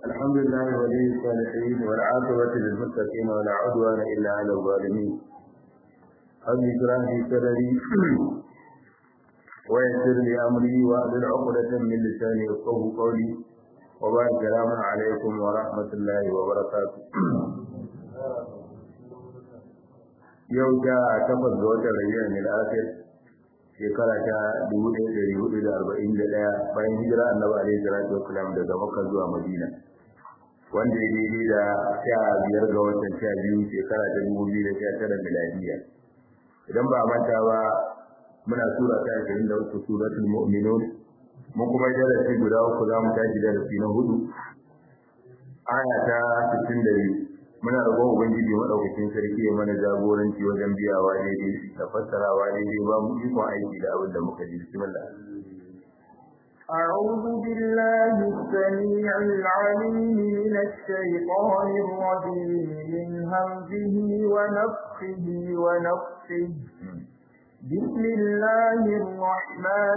الحمد لله ولي الصالحين والعاقبة للمتقين ولا عدوان إلا على الظالمين رب اشرح لي صدري ويسر لي أمري وأحلل عقدة من لساني يفقهوا قولي وبارك السلام عليكم ورحمة الله وبركاته yau ta takwas ga watan rayyar mil akhir shekara ta dubu ɗaya ɗari hudu da arba'in da ɗaya bayan hijira annabi alaihi salatu wasalam daga makka zuwa madina wanda ya daidai da sha biyar ga watan sha biyu shekara ta dubu biyu da sha tara miladiya idan ba a manta ba muna sura ta ashirin da uku suratul mu'minun mun kuma yi darasi guda uku za mu tashi darasi na hudu aya ta sittin da biyu muna roƙon ubangiji madaukakin sarki ya mana jagoranci wajen biyawa daidai da fassarawa daidai ba mu ikon aiki da abin da muka ji bismillah أعوذ بالله السميع العليم من الشيطان الرجيم من همزه ونفخه ونفخه بسم الله الرحمن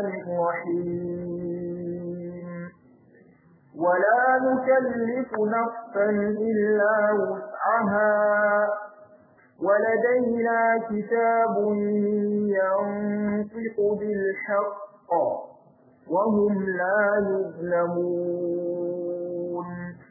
الرحيم ولا نكلف نفسا إلا وسعها ولدينا كتاب ينطق بالحق وهم لا يظلمون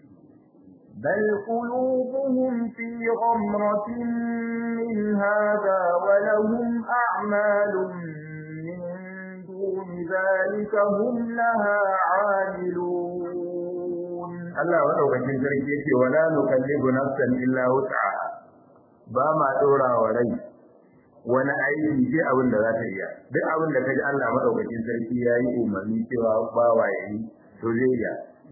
بل قلوبهم في غمرة من هذا ولهم أعمال من دون ذلك هم لها عاملون Allah madaukakin sarki yake wala nukallibu nafsan illa wus'aha ba ma dora wa rai wani aiki sai abin da za ta iya duk abin da kaji Allah madaukakin sarki yayi umarni cewa ba wa yayi to zai iya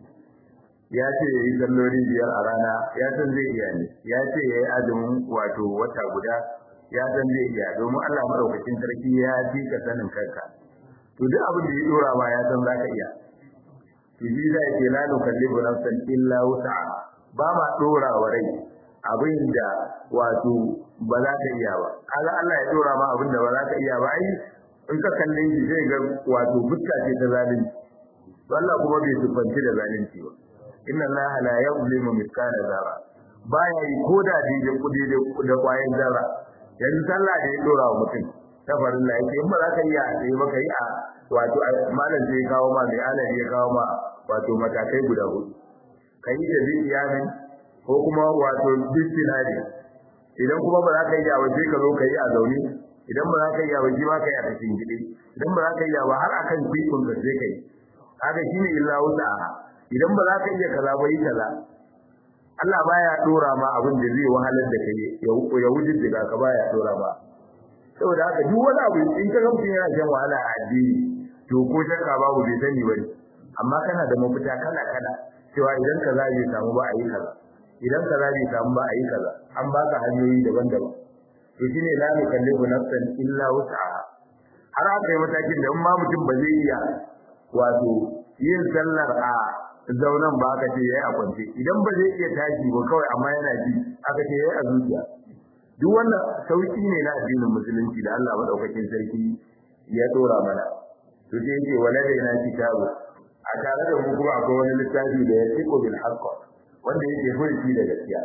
ya ce yayi salloli biyar a rana ya san zai iya ne ya ce yayi azumin wato wata guda ya san zai iya domin Allah madaukakin sarki ya fi ka sanin kanka to duk abin da ya dora ma ya san zaka iya shi zai ce la nukallibu nafsan illa wus'aha ba ma dora wa rai abin da wato ba za ka iya ba kaga Allah ya dora ma abin da ba za ka iya ba ai in ka kalle shi zai ga wato fuska ce ta zalunci to Allah kuma bai sufanci da zalunci ba inna Allah la yuzlimu mithqala zarra baya yi koda da kudi da kwayan zarra yanzu sallah da ya dora wa mutum ta farin la yake in ba za ka iya sai maka yi a wato malam sai ya kawo ma mai alaji ya kawo ma wato matakai guda hudu kai da biyanin ko kuma wato bistinari idan kuma ba za ka yi a waje ka zo ka yi a zaune idan ba za ka yi a waje ma ka yi a cikin gidi idan ba za ka yi ba har akan tikun ka sai ka yi haka shine illa wuta idan ba za ka iya kaza ba yi kaza Allah baya dora ma abin da zai wahalar da kai ya wujin da ka baya dora ba saboda haka duk wani abu in ka ga mutum yana shan wahala a addini to ko shakka babu bai sani bane amma kana da mafita kala kala cewa idan kaza bai samu ba a yi kaza idan kaza bai samu ba a yi kaza an baka hanyoyi daban-daban to shine la nukallifu nafsan illa wus'aha har aka yi matakin da in ma mutum ba zai iya wato yin sallar a zaunan ba aka ce yayi a kwance idan ba zai iya tashi ba kawai amma yana ji aka ce yayi a zuciya duk wannan sauki ne na addinin musulunci da Allah madaukakin sarki ya dora mana to sai yake waladaina kitabu a tare da mu kuma akwai wani littafi da ya tiko bil haqq wanda yake furci da gaskiya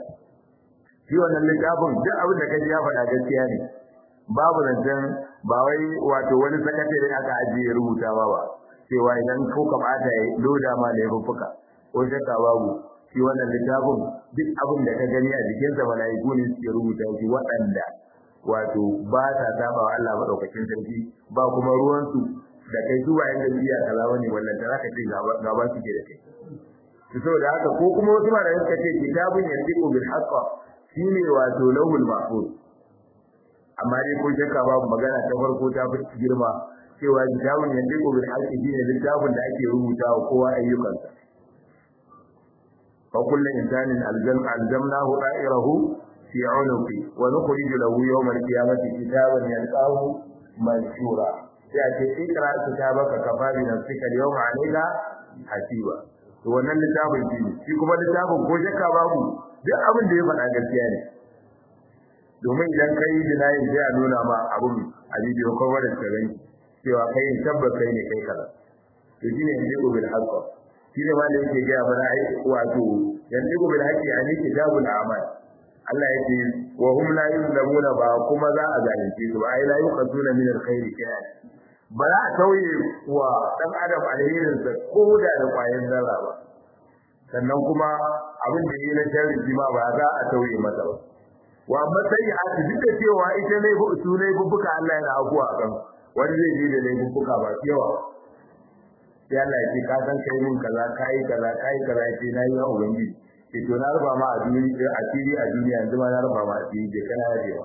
shi wannan littafin duk abin da kaji ya faɗa gaskiya ne babu zancen ba wai wato wani sakatare aka ajiye rubutawa ba cewa idan ko ka bata ya loda ma da yafuka ko shakka babu shi wannan littafin duk abin da ka gani a jikinsa mala'iku ne suke rubuta shi waɗanda wato ba ta saba wa Allah madaukakin sarki ba kuma ruwansu da kai zuwa yanda biya kaza bane wannan da zaka ce gaba suke da kai to saboda haka ko kuma wasu ma da suka ce kitabun yantiqu bil haqq shine wato lawhul mahfuz amma dai ko shakka babu magana ta farko ta fi girma cewa kitabun yantiqu bil haqq shine littafin da ake rubutawa kowa ayyukansa fa kullu insanin aljam aljamnahu da'irahu fi 'unuqi wa nukhrij lahu yawm al-qiyamati kitaban yalqahu manshura sai a ce ikra kitabaka kafa bi nafsika al-yawma 'alayka hasiba to wannan littafin shi ne shi kuma littafin ko shakka babu duk abin da ya faɗa gaskiya ne domin idan kai dinayin sai a nuna ma abun a bidiyo ko wanda ka gani cewa kai tabbas kai ne kai kaza to shine yanzu bil haqq shi ne wanda yake gaya mana ai wato yanzu bil haqqi ani kitabul a'mal Allah yake wa hum la yuzlamuna ba kuma za a zalunce su ai la yuqaduna min alkhairi shay'an ba za a tauye wa dan adam alherin sa ko da da kwayan zarra ba sannan kuma abin da yi na sharri ma ba za a tauye masa ba wa matsayi a duk da cewa ita ne su ne bubbuka Allah yana abuwa a kan wani zai je da laifuffuka ba yawa sai Allah ya ce ka san kai mun kaza kai kaza kai kaza ce na yi wa ubangiji ce to na rufa ma a duniya a fili a duniya yanzu ma na rufa ma a fili je kana yajewa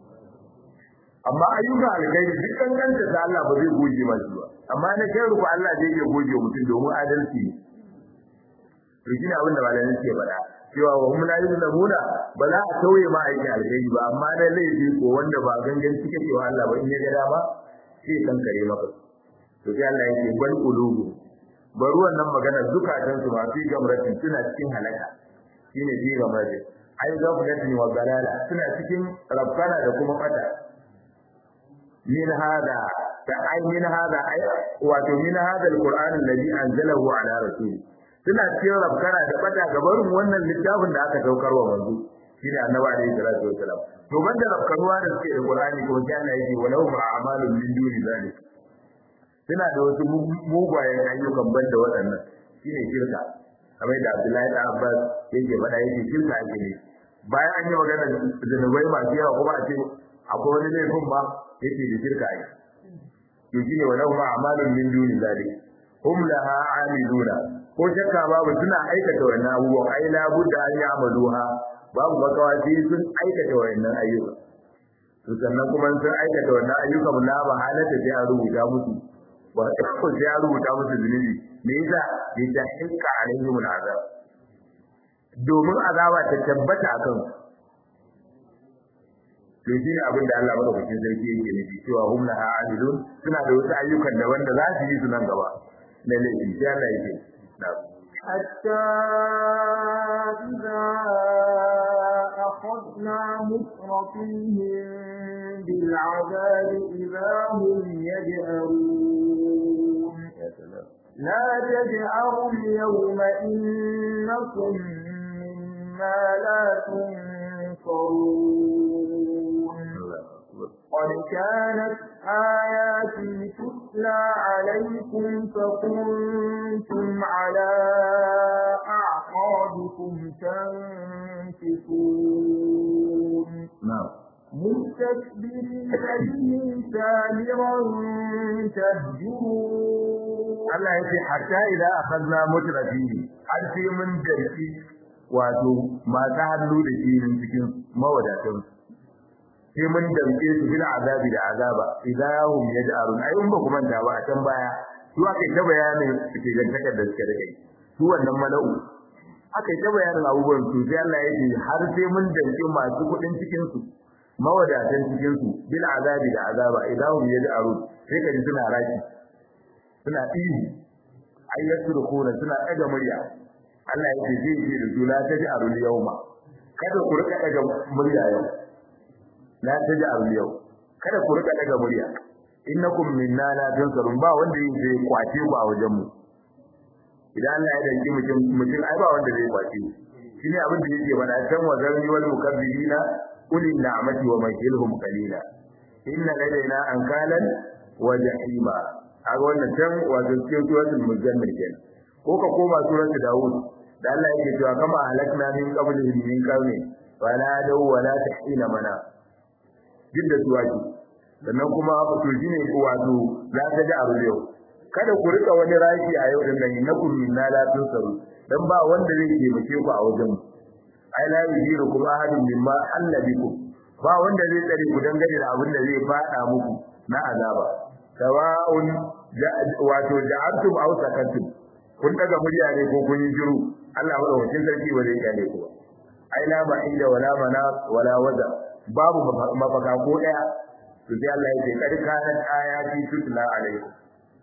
amma ayyuka alkhairi duk kankanta da Allah ba zai goge ma ba amma na kai rufa Allah zai iya goge mutum domin adalci ne to shine abin da malamin ke faɗa cewa wa hum la yuzlamuna ba za a tauye ma aiki alkhairi ba amma na laifi ko wanda ba gangan cike cewa Allah ba in ya ga dama sai kankare maka to sai Allah yake bal qulubu bari wannan magana zukatan su ma fi gamratin suna cikin halaka shine fi gamratin ai gaflatin wa galala suna cikin rabbana da kuma fata min hada ta ai min hada ai wato min hada alquran alladhi anzalahu ala rasul suna cikin rabbana da fata gabarin wannan littafin da aka saukar wa manzo shine annabi alaihi salatu wasalam to banda rabkanuwa da suke da qur'ani ko kana yake walau ma'amalun min duni zalik suna da wasu mugayen ayyukan banda waɗannan shine shirka kamar da Abdullahi da Abbas yake faɗa yake shirka ake ne bayan an yi magana zanubai masu yawa kuma a ce akwai wani laifin ba yake da shirka ake to shine walau ma amalun min duni zalik hum laha amiluna ko shakka babu suna aikata wannan abubuwan ai la budda an ya'maluha babu makawa sai sun aikata wannan ayyuka to sannan kuma sun aikata wannan ayyukan la ba halata sai a rubuta musu ba ko sai ya rubuta musu zunubi me yasa bi ta hinka alaihim al'azab domin azaba ta tabbata akan to shi ne abin da Allah madaukakin sarki yake nufi cewa hum laha amilun suna da wasu ayyukan da wanda za su yi su nan gaba na laifi sai Allah yake حتى إذا أخذنا مترفيهم بالعذاب إذا هم يجأرون لا تجأروا اليوم إنكم مما لا تنصرون قد كانت آياتي تتلى عليكم فكنتم على أعقابكم تنكسون na'am مستكبرين به سامرا تهجرون Allah ya ce hatta idan akhadna mutrafihi har sai mun darki wato masu hannu da jinin cikin mawadatan sai mun damke su bil azabi da azaba idahum yaj'arun ai in ba kuma ta ba a can baya su aka ta bayanin suke gantakar da suke da kai su wannan mala'u aka ta bayanin abubuwan su sai Allah ya ce har sai mun damke masu kudin cikin su mawadatan cikin su bil azabi da azaba idahum yaj'arun sai ka ji suna raki suna ihu ai yasrukuna suna daga murya Allah ya ce zai ce da su la taj'arul yawma kada ku rika daga murya yau la taj'alu yau kada ku rika daga murya innakum minna la tansarun ba wanda yake kwace ku a wajen mu idan Allah ya danki mutum mutum ai ba wanda zai kwace shine abin da yake bada can wa zarni wal mukabbirina ulil na'mati wa makilhum qalila inna ladaina ankalan wa jahima aga wannan can wato cikin suratul muzammil kenan ko ka koma suratul daud da Allah yake cewa kama halakna min qablihim min qarni wala daw wala tahina mana duk da su ake sannan kuma to shine wato za ta ji abu yau kada ku rika wani raki a yau din nan innakum minna la tunsaru dan ba wanda zai taimake ku a wajen ai la yujirukum ahadun mimma alla bikum ba wanda zai tsare ku dangane da abin da zai fada muku na azaba sawa'un wato ja'antum aw sakantum kun daga murya ne ko kun yi jiru Allah madaukakin sarki ba zai kyale ku ba ai la ma'ida wala mana wala waza babu mafaka ko daya to sai Allah ya ce kad kanat ayati tutla alaikum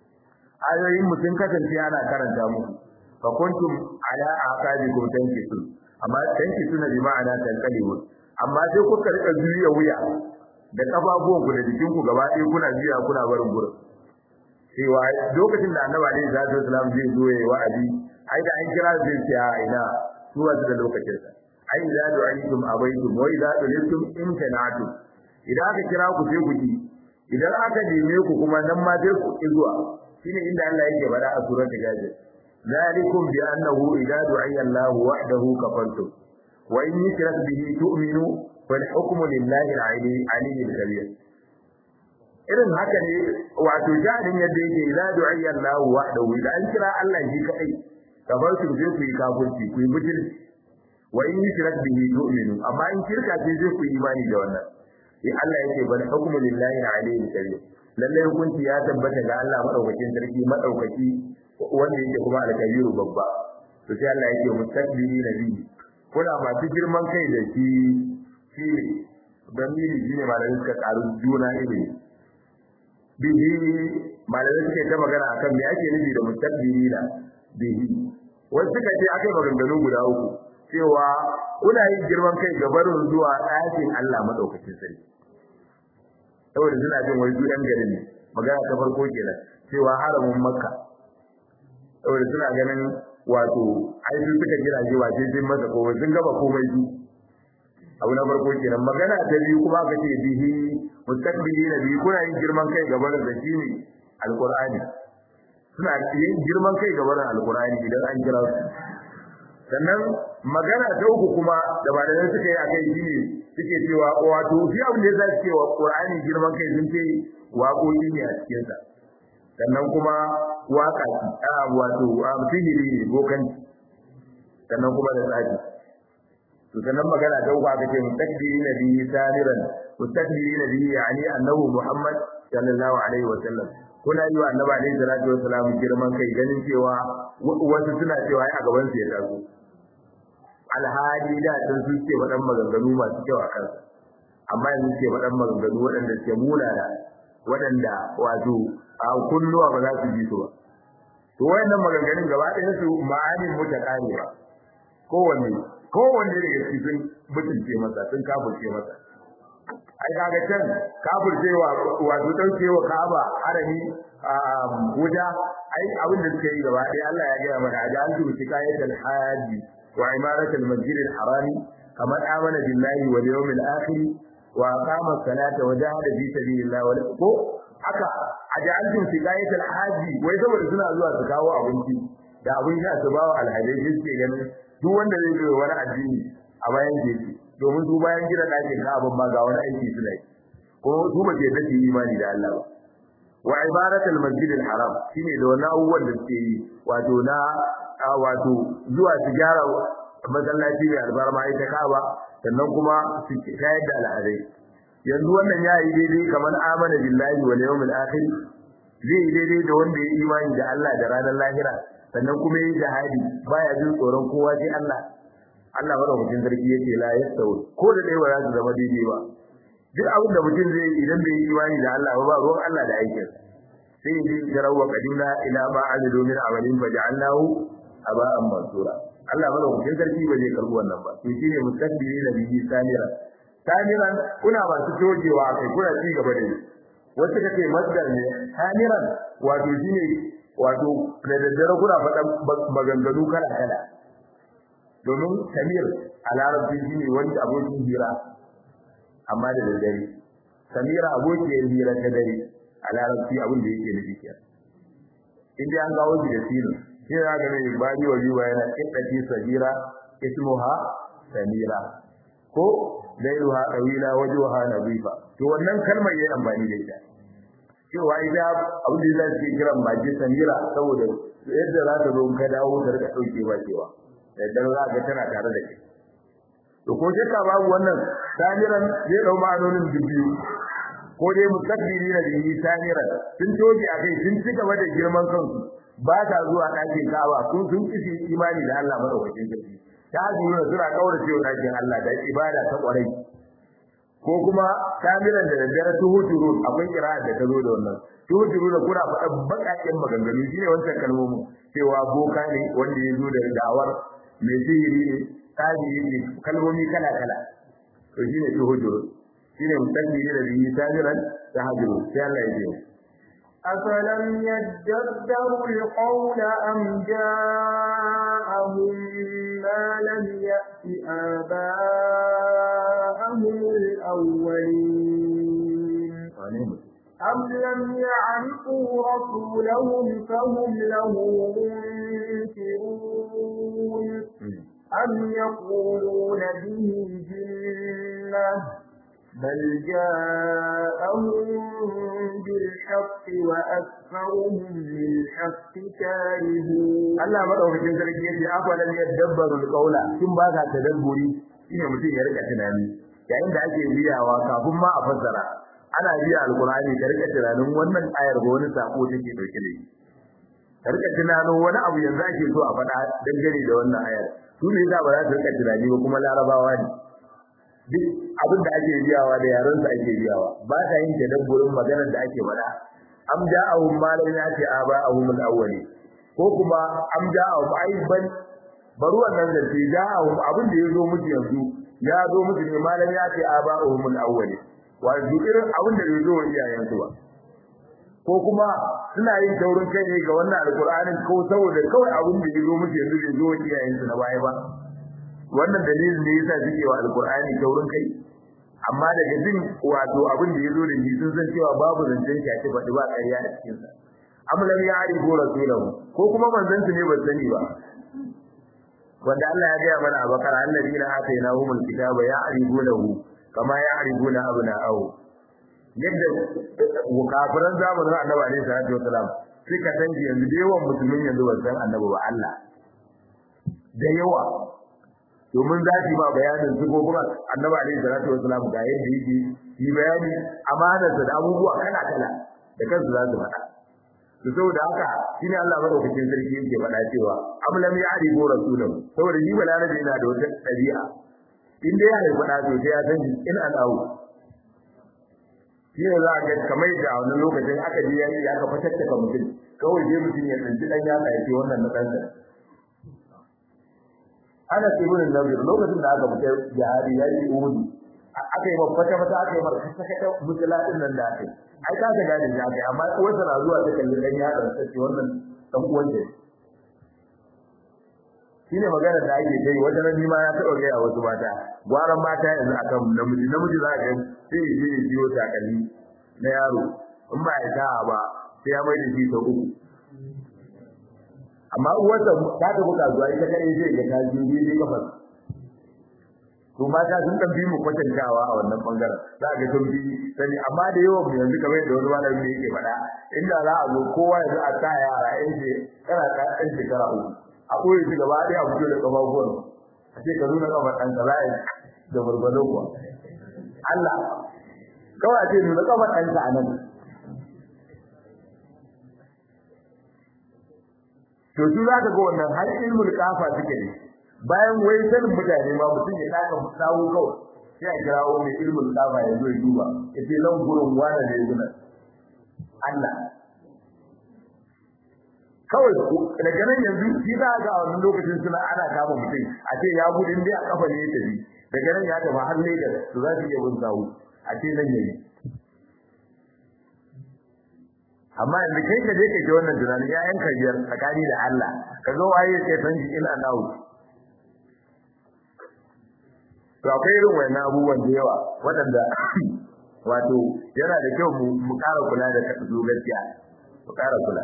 ayoyin mu sun kasance ana karanta muku fa kuntum ala aqabikum tankisun amma tankisuna bi ma'ana tanqalibu amma sai kuka rika juya wuya da kafafuwan ku da jikin ku gaba ɗaya kuna juya kuna barin gurin cewa lokacin da annabi alaihi salatu wasalam zai zo yayi wa'azi ai da an kira zai ce a ina su wasu da lokacin sa ai idza du'aytum abaitum wa idza dulitum imtanatu idan aka kira ku sai ku ji idan aka neme ku kuma nan ma sai ku zuwa shine inda Allah yake faɗa a suratul gajir ذلكم بأنه إذا دعي الله وحده كفرتم وإن يشرك به تؤمنوا فالحكم لله العلي الكبير irin haka ne wato jahilin yadda yake idza du'iya Allah wahdahu idan an kira Allah shi kadai kamar su je ku yi kafirci ku yi mutul wa in yushrak bihi tu'minu amma in shirka ce zai ku yi imani da wannan sai Allah yake bal hukmu lillahi al-aliyyil kabir lalle hukunci ya tabbata ga Allah madaukakin sarki madaukaki wanda yake kuma al-kabiru babba to sai Allah yake mustakbiri nabi kuna masu girman kai da shi shi dan mili shine malamin suka karu juna ilimi bihi malamin suka ta magana akan me ake nufi da mustakbirina bihi wasu suka ce akai maganganu guda uku cewa kuna yin girman kai ga barin zuwa ɗakin Allah madaukakin sarki saboda suna jin wai yan gari ne magana ta farko kenan cewa haramin makka saboda suna ganin wato ai su suka gina shi wace sun masa komai sun gaba komai su abu na farko kenan magana ta biyu kuma aka ce bihi mustaqbilina bihi kuna yin girman kai gaban da shi ne alqur'ani suna yin girman kai gaban alqur'ani idan an kira su sannan magana ta uku kuma da ba da suka yi akai shi ne suke cewa wato shi abin da zai cewa qur'ani girman kai sun ce waƙoƙi ne a cikin sa sannan kuma waka a wato sihiri ne bokanci sannan kuma da tsafi to sannan magana ta uku aka ce mustakbiri na bihi samiran mustakbiri na bihi yani annahu muhammad sallallahu alaihi wa sallam kuna yi wa annabi alaihi salatu wa salam girman kai ganin cewa wasu suna cewa ai a gaban su ya taso alhali da sun su ce wadan maganganu masu kyau a kansa amma yanzu ce wadan maganganu waɗanda suke munana waɗanda wato a kunnuwa ba za su ji su ba to wayannan maganganun gaba ɗayan su ma'anin mutakani ba kowanne kowanne daga cikin mutunce masa sun kafirce masa ai kaga can kafircewa wato daukewa Ka'aba harami wuta ai abin da suka yi gaba ɗaya Allah ya gaya mana ajaltu shikayatul haji wa imaratul masjidil harami kamar amana billahi wal yawmil akhir wa aqama as-salata wa jahada fi sabilillah wa ko haka ajaltu shikayatul haji wai saboda suna zuwa su kawo abinci da abin sha su bawa alhadai suke ganin duk wanda zai zo wani addini a bayan jeji domin su bayan gida ɗakin ka'aban ma ga wani aiki suna yi ko su ba ke dace imani da Allah ba wa ibaratul masjidil haram shine da wannan abubuwan da suke yi wato na wato zuwa su gyara masallaci mai albarma ita ka'aba sannan kuma su shayar da al'adai yanzu wannan ya yi daidai kamar amana billahi wal yawmil akhir zai yi daidai da wanda ya imani da Allah da ranar lahira sannan kuma yi jihadi baya jin tsoron kowa sai Allah Allah madaukakin sarki yake la yastawi ko da dai ba za su zama daidai ba duk abin da mutum zai yi idan bai yi imani da Allah ba ruwan Allah da aikin sai yi jarawa qadina ila ma amilu min amalin faj'alnahu aba'an mansura Allah madaukakin sarki ba zai karbi wannan ba to shine mustakbiri na bihi samira samiran kuna masu tojewa kai kuna ci gaba da wasu kace masdar ne samiran wato shine wato da daddare kuna faɗan maganganu kala kala domin samir a larabci shi ne wani abokin hira amma da daddare samira abokiyar hira ta dare a larabci abin da yake nufi kenan in dai an kawo shi da sinu shi ya ga ne bani wa biwa yana kiddati sabira ismuha samira ko lailuha qawila wajhuha nadifa to wannan kalmar yayin amfani da ita cewa ita abin da zai kira maji samira saboda yadda za ta zo ka dawo ka rika daukewa cewa yadda za ka tana tare da kai to ko shakka babu wannan samiran zai dau ma'anonin biyu ko dai mutakbiri na bihi samiran sun toje a kai sun ci gaba da girman kansu ba ta zuwa ɗakin Ka'aba sun sun kishi imani da Allah madaukakin sarki ta hajjura suna kaura cewa ɗakin Allah da ibada ta kwarai ko kuma samiran da daddare tuhujurun akwai kira'a da ta zo da wannan tuhujurun da kuna faɗa baƙaƙen maganganu shine wancan kalmomin cewa boka ne wanda ya zo da da'awar mai sihiri ne tabi'i ne kalmomi kala kala to shine tuhujurun shine mutakbiri da bihi samiran tahajjuru sai Allah ya ce أفلم يدبروا القول أم جاءهم ما لم يأت آباءهم الأولين أم لم يعرفوا رسولهم فهم له منكرون أم يقولون به جنة بل جاءهم بالحق وأكثرهم للحق كارهون Allah madaukakin sarki yace afalan yadabbaru alqawla kin ba ka tadabburi shine mutum ya rika tunani yayin da ake biyawa kafin ma a fassara ana biya alqur'ani ka rika tunanin wannan ayar ga wani sako take dauke da shi ka rika tunanin wani abu yanzu ake so a faɗa dangane da wannan ayar su ne za ba za su rika tunani ba kuma larabawa ne duk abin da ake biyawa da yaran su ake biyawa ba ta yin tadabburin maganar da ake faɗa am ja'ahum ma lam yati aba'ahum al-awwali ko kuma am ja'ahum aiban bari wannan da ce ja'ahum abin da yazo musu yanzu ya zo musu ne ma lam yati aba'ahum al-awwali wa irin abin da yazo wa iyayen su ba ko kuma suna yin taurin kai ne ga wannan alqur'anin ko saboda kawai abin da yazo musu yanzu bai zo wa iyayen su na baya ba wannan dalilin ne yasa suke wa alqur'ani taurin kai amma daga jin wato abin da yazo da shi sun san cewa babu zancen shi a ce faɗi ba ƙarya a cikin sa am lam ya'rifu rasulahu ko kuma manzon su ne ba sani ba wanda Allah ya ga mana a bakara alladina atainahumul kitaba ya'rifunahu kama ya'rifuna abna'ahu yadda kafiran zamanin annabi alaihi salatu wasalam suka san yanzu da yawan musulmin yanzu ba san annabi ba Allah da yawa domin za su yi ma bayanin sifofin annabi alaihi salatu wasalam ga yadda yake yi bayani amanarsa da abubuwa kala kala da kansu za su faɗa to saboda haka shine Allah madaukakin sarki yake faɗa cewa am lam ya'rifu rasulahu saboda shi balarabe yana da wata ɗabi'a in dai ya faɗa to sai ya san in an awu shi ne za a ga kamar da a wani lokacin aka je yayi aka fatattaka mutum kawai je mutum ya tsinci dan ya kai wannan na ɗansa ana ibn Nadir lokacin da aka fita jihadi yayi Uhud aka yi mafata mata aka yi marka ta kada mutulatin nan da aka yi ai ka ga gani da aka yi amma uwarsa na zuwa ta kalli dan ya dan sace wannan dan uwan da shine magana da ake kai wata nan ma ya taɓa gaya wasu mata gwaran mata yanzu akan namiji namiji za ka sai ya je ya biyo takalmi na yaro in ba ya sa'a ba sai ya mai da shi sau uku amma uwarsa ta tafi kasuwa ita kadai zai ga ta ji daidai kafar to mata sun dan bi mu kwatantawa a wannan bangaren za ga sun bi sani amma da yawan mu yanzu kamar yadda wani malami ne yake faɗa inda za a zo kowa yanzu a sa yara yan ce kana ta ɗan shekara uku a ɓoye shi gaba ɗaya a fito da ƙafafuwan a ce ka nuna ƙafar ɗan ka za a yi da gwargwado kuwa Allah kawai a ce nuna ƙafar ɗanka a nan to su za ka ga wannan har ilmul kafa suke ne bayan wai sanin mutane ma mutum ya daka sawu kawai sai a kirawo mai ilmul kafa ya zo ya duba ya ce nan gurin wani ne guna Allah kawai daga nan yanzu shi za ga a wannan lokacin suna ana kama mutum a ce ya gudu dai a kafa ne ya tafi daga nan ya tafi har Lagos to za su iya bin sawu a ce nan yayi amma yanzu kai ka je ka ji wannan tunanin ya yanka biyar tsakani da Allah ka zo waye sai san shi ina nawo to akwai irin wannan abubuwan da yawa waɗanda wato yana da kyau mu ƙara kula da su gaskiya mu ƙara kula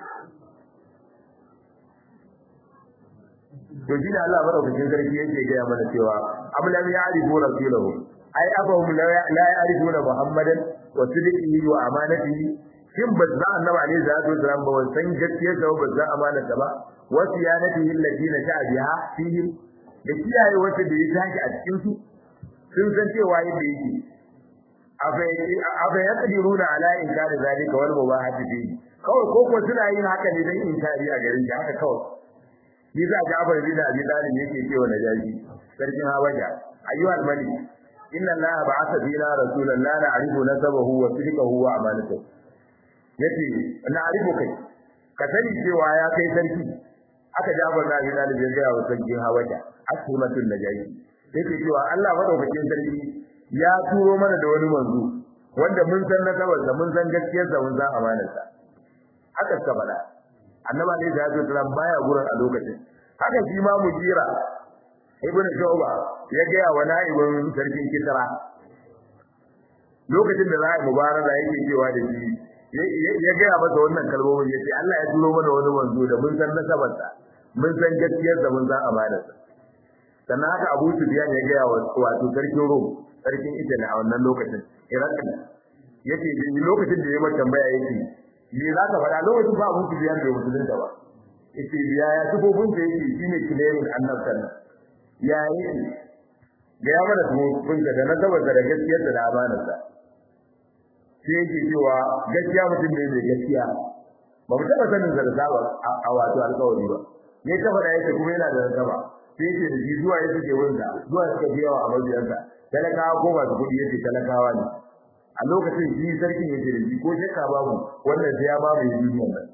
to shi ne Allah madaukakin sarki yake gaya mana cewa am lam ya'rifu rasulahu ai afahum la ya'rifuna muhammadan wa sidqihi wa amanatihi shin ba za annabi alaihi salatu wasalam ba san gaskiyar sa ba za amana ta ba wa siyanatihi allati na sha'a biha fihi da kiyaye wata da ya tashi a cikin su sun san cewa yadda yake afa yaqdiruna ala inkari zalika wal mubahati fihi kawai ko ko suna yin haka ne dan inkari a garin shi haka kawai yasa Ja'far bin Abi Talib yake cewa najashi sarkin Habaja ayyuhal malik inna allaha ba'atha fina rasulan la na'rifu nasabahu wa sidqahu wa amanatahu yace na arifu kai ka sani cewa ya kai sarki aka jabar da bin Abi ya ga wa sarkin Hawaja asmatul najashi yake cewa Allah madaukakin sarki ya turo mana da wani manzo wanda mun san nasabar sa mun san gaskiyar sa mun san amanar sa haka ka faɗa annaba ne da ya zo baya gurin a lokacin haka shi ma mujira ibn shuba ya ga wa na'ibin sarkin kisra lokacin da za a mubaraka yake cewa da shi ya ga masa wannan kalmomin yace Allah ya turo mana wani wanzo da mun san nasabarsa mun san gaskiyar da mun san amanarsa sannan haka Abu Sufyan ya ga wato sarkin Rum sarkin Italy a wannan lokacin Iraqi yace lokacin da ya mata tambaya yake me za ka faɗa lokacin ba Abu Sufyan bai musulunta ba yace ya ya sifofin da yake shine kilerin annabtan ya yake ga ya mana sifofin da nasabarsa da gaskiyarsa da amanarsa sai yake cewa gaskiya mutum ne mai gaskiya ba mu taɓa sanin zarza ba a wato alƙawari ba ne ta faɗa yake kuma yana da zarza sai yake da shi zuwa ya suke wurinsa zuwa suka biya wa mabiyansa talakawa ko masu kuɗi yake talakawa ne a lokacin shi sarkin yake da shi ko shakka babu wannan sai ya ba mai duniyar nan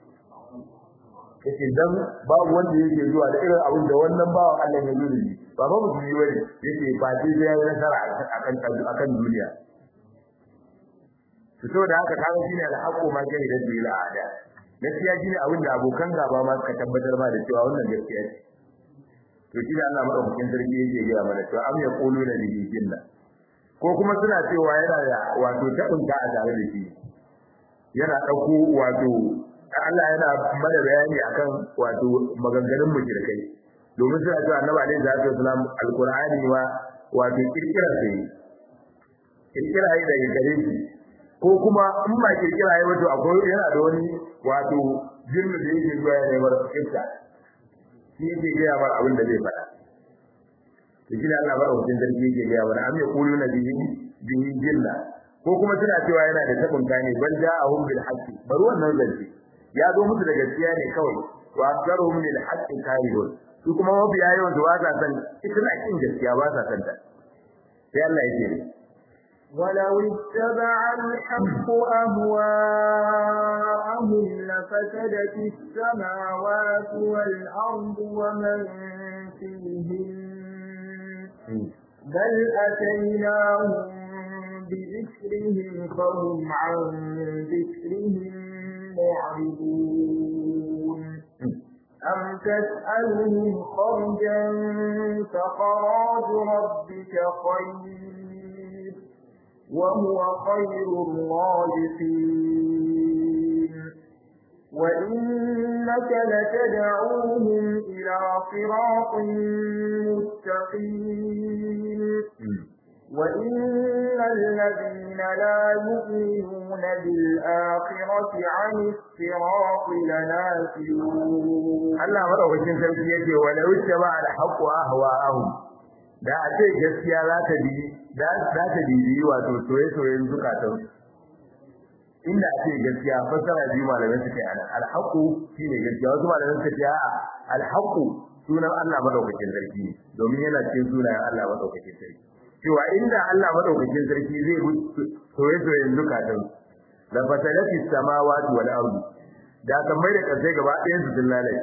yake dan babu wanda yake zuwa da irin abin da wannan bawan Allah ya zo da shi ba ba musulmi bane yake ba sai ya yi nasara akan akan duniya to da haka kaga shine alhaqu ma kai da bil ada gaskiya shine abin da abokan gaba ma suka tabbatar ma da cewa wannan gaskiya ce to shi da Allah madaukakin sarki yake ga mana to am yaqulu la bihi jinna ko kuma suna cewa yana da wato tabunta a tare da shi yana dauko wato Allah yana mana bayani akan wato maganganun mushrikai domin suna cewa annabi alaihi salatu wasalam alqur'ani ma wato kirkira sai kirkira yi daga gare shi ko kuma in ba kirkira yi wato akwai yana da wani wato jinnu da yake zuwa ya neman iska shi yake gaya mar abin da zai faɗa to shi da Allah bara wajen zargi yake gaya mana am yaqulu na bihi bihi jinna ko kuma suna cewa yana da tabun kane bal ja'ahum bil haqqi bar wannan zance ya zo musu da gaskiya ne kawai wa aktharuhum lil haqqi karihun su kuma mabiya yawan da ba sa san ita na kin gaskiya ba sa san ta sai Allah yake ne ولو اتبع الحق أهواءهم لفسدت السماوات والأرض ومن فيهن بل أتيناهم بذكرهم فهم عن ذكرهم معرضون أم تسألهم خرجا فخراج ربك خير وهو خير الرازقين وإنك لتدعوهم إلى صراط مستقيم وإن الذين لا يؤمنون بالآخرة عن الصراط لناكلون Allah madaukakin sarki yake wa law ittaba al haqqu ahwa'ahum da a ce gaskiya za ta bi da za ta bi wato soye soyen zukatan inda a ce gaskiya fasara biyu malamai suke ana al haqqu shine gaskiya wasu malamai suke ce a al haqqu sunan Allah madaukakin sarki domin yana cikin sunayen Allah madaukakin sarki cewa inda Allah madaukakin sarki zai bi soye soyen zukatan la fasalati samawati wal ardi da kan mai da kasai gaba ɗayan su sun lalace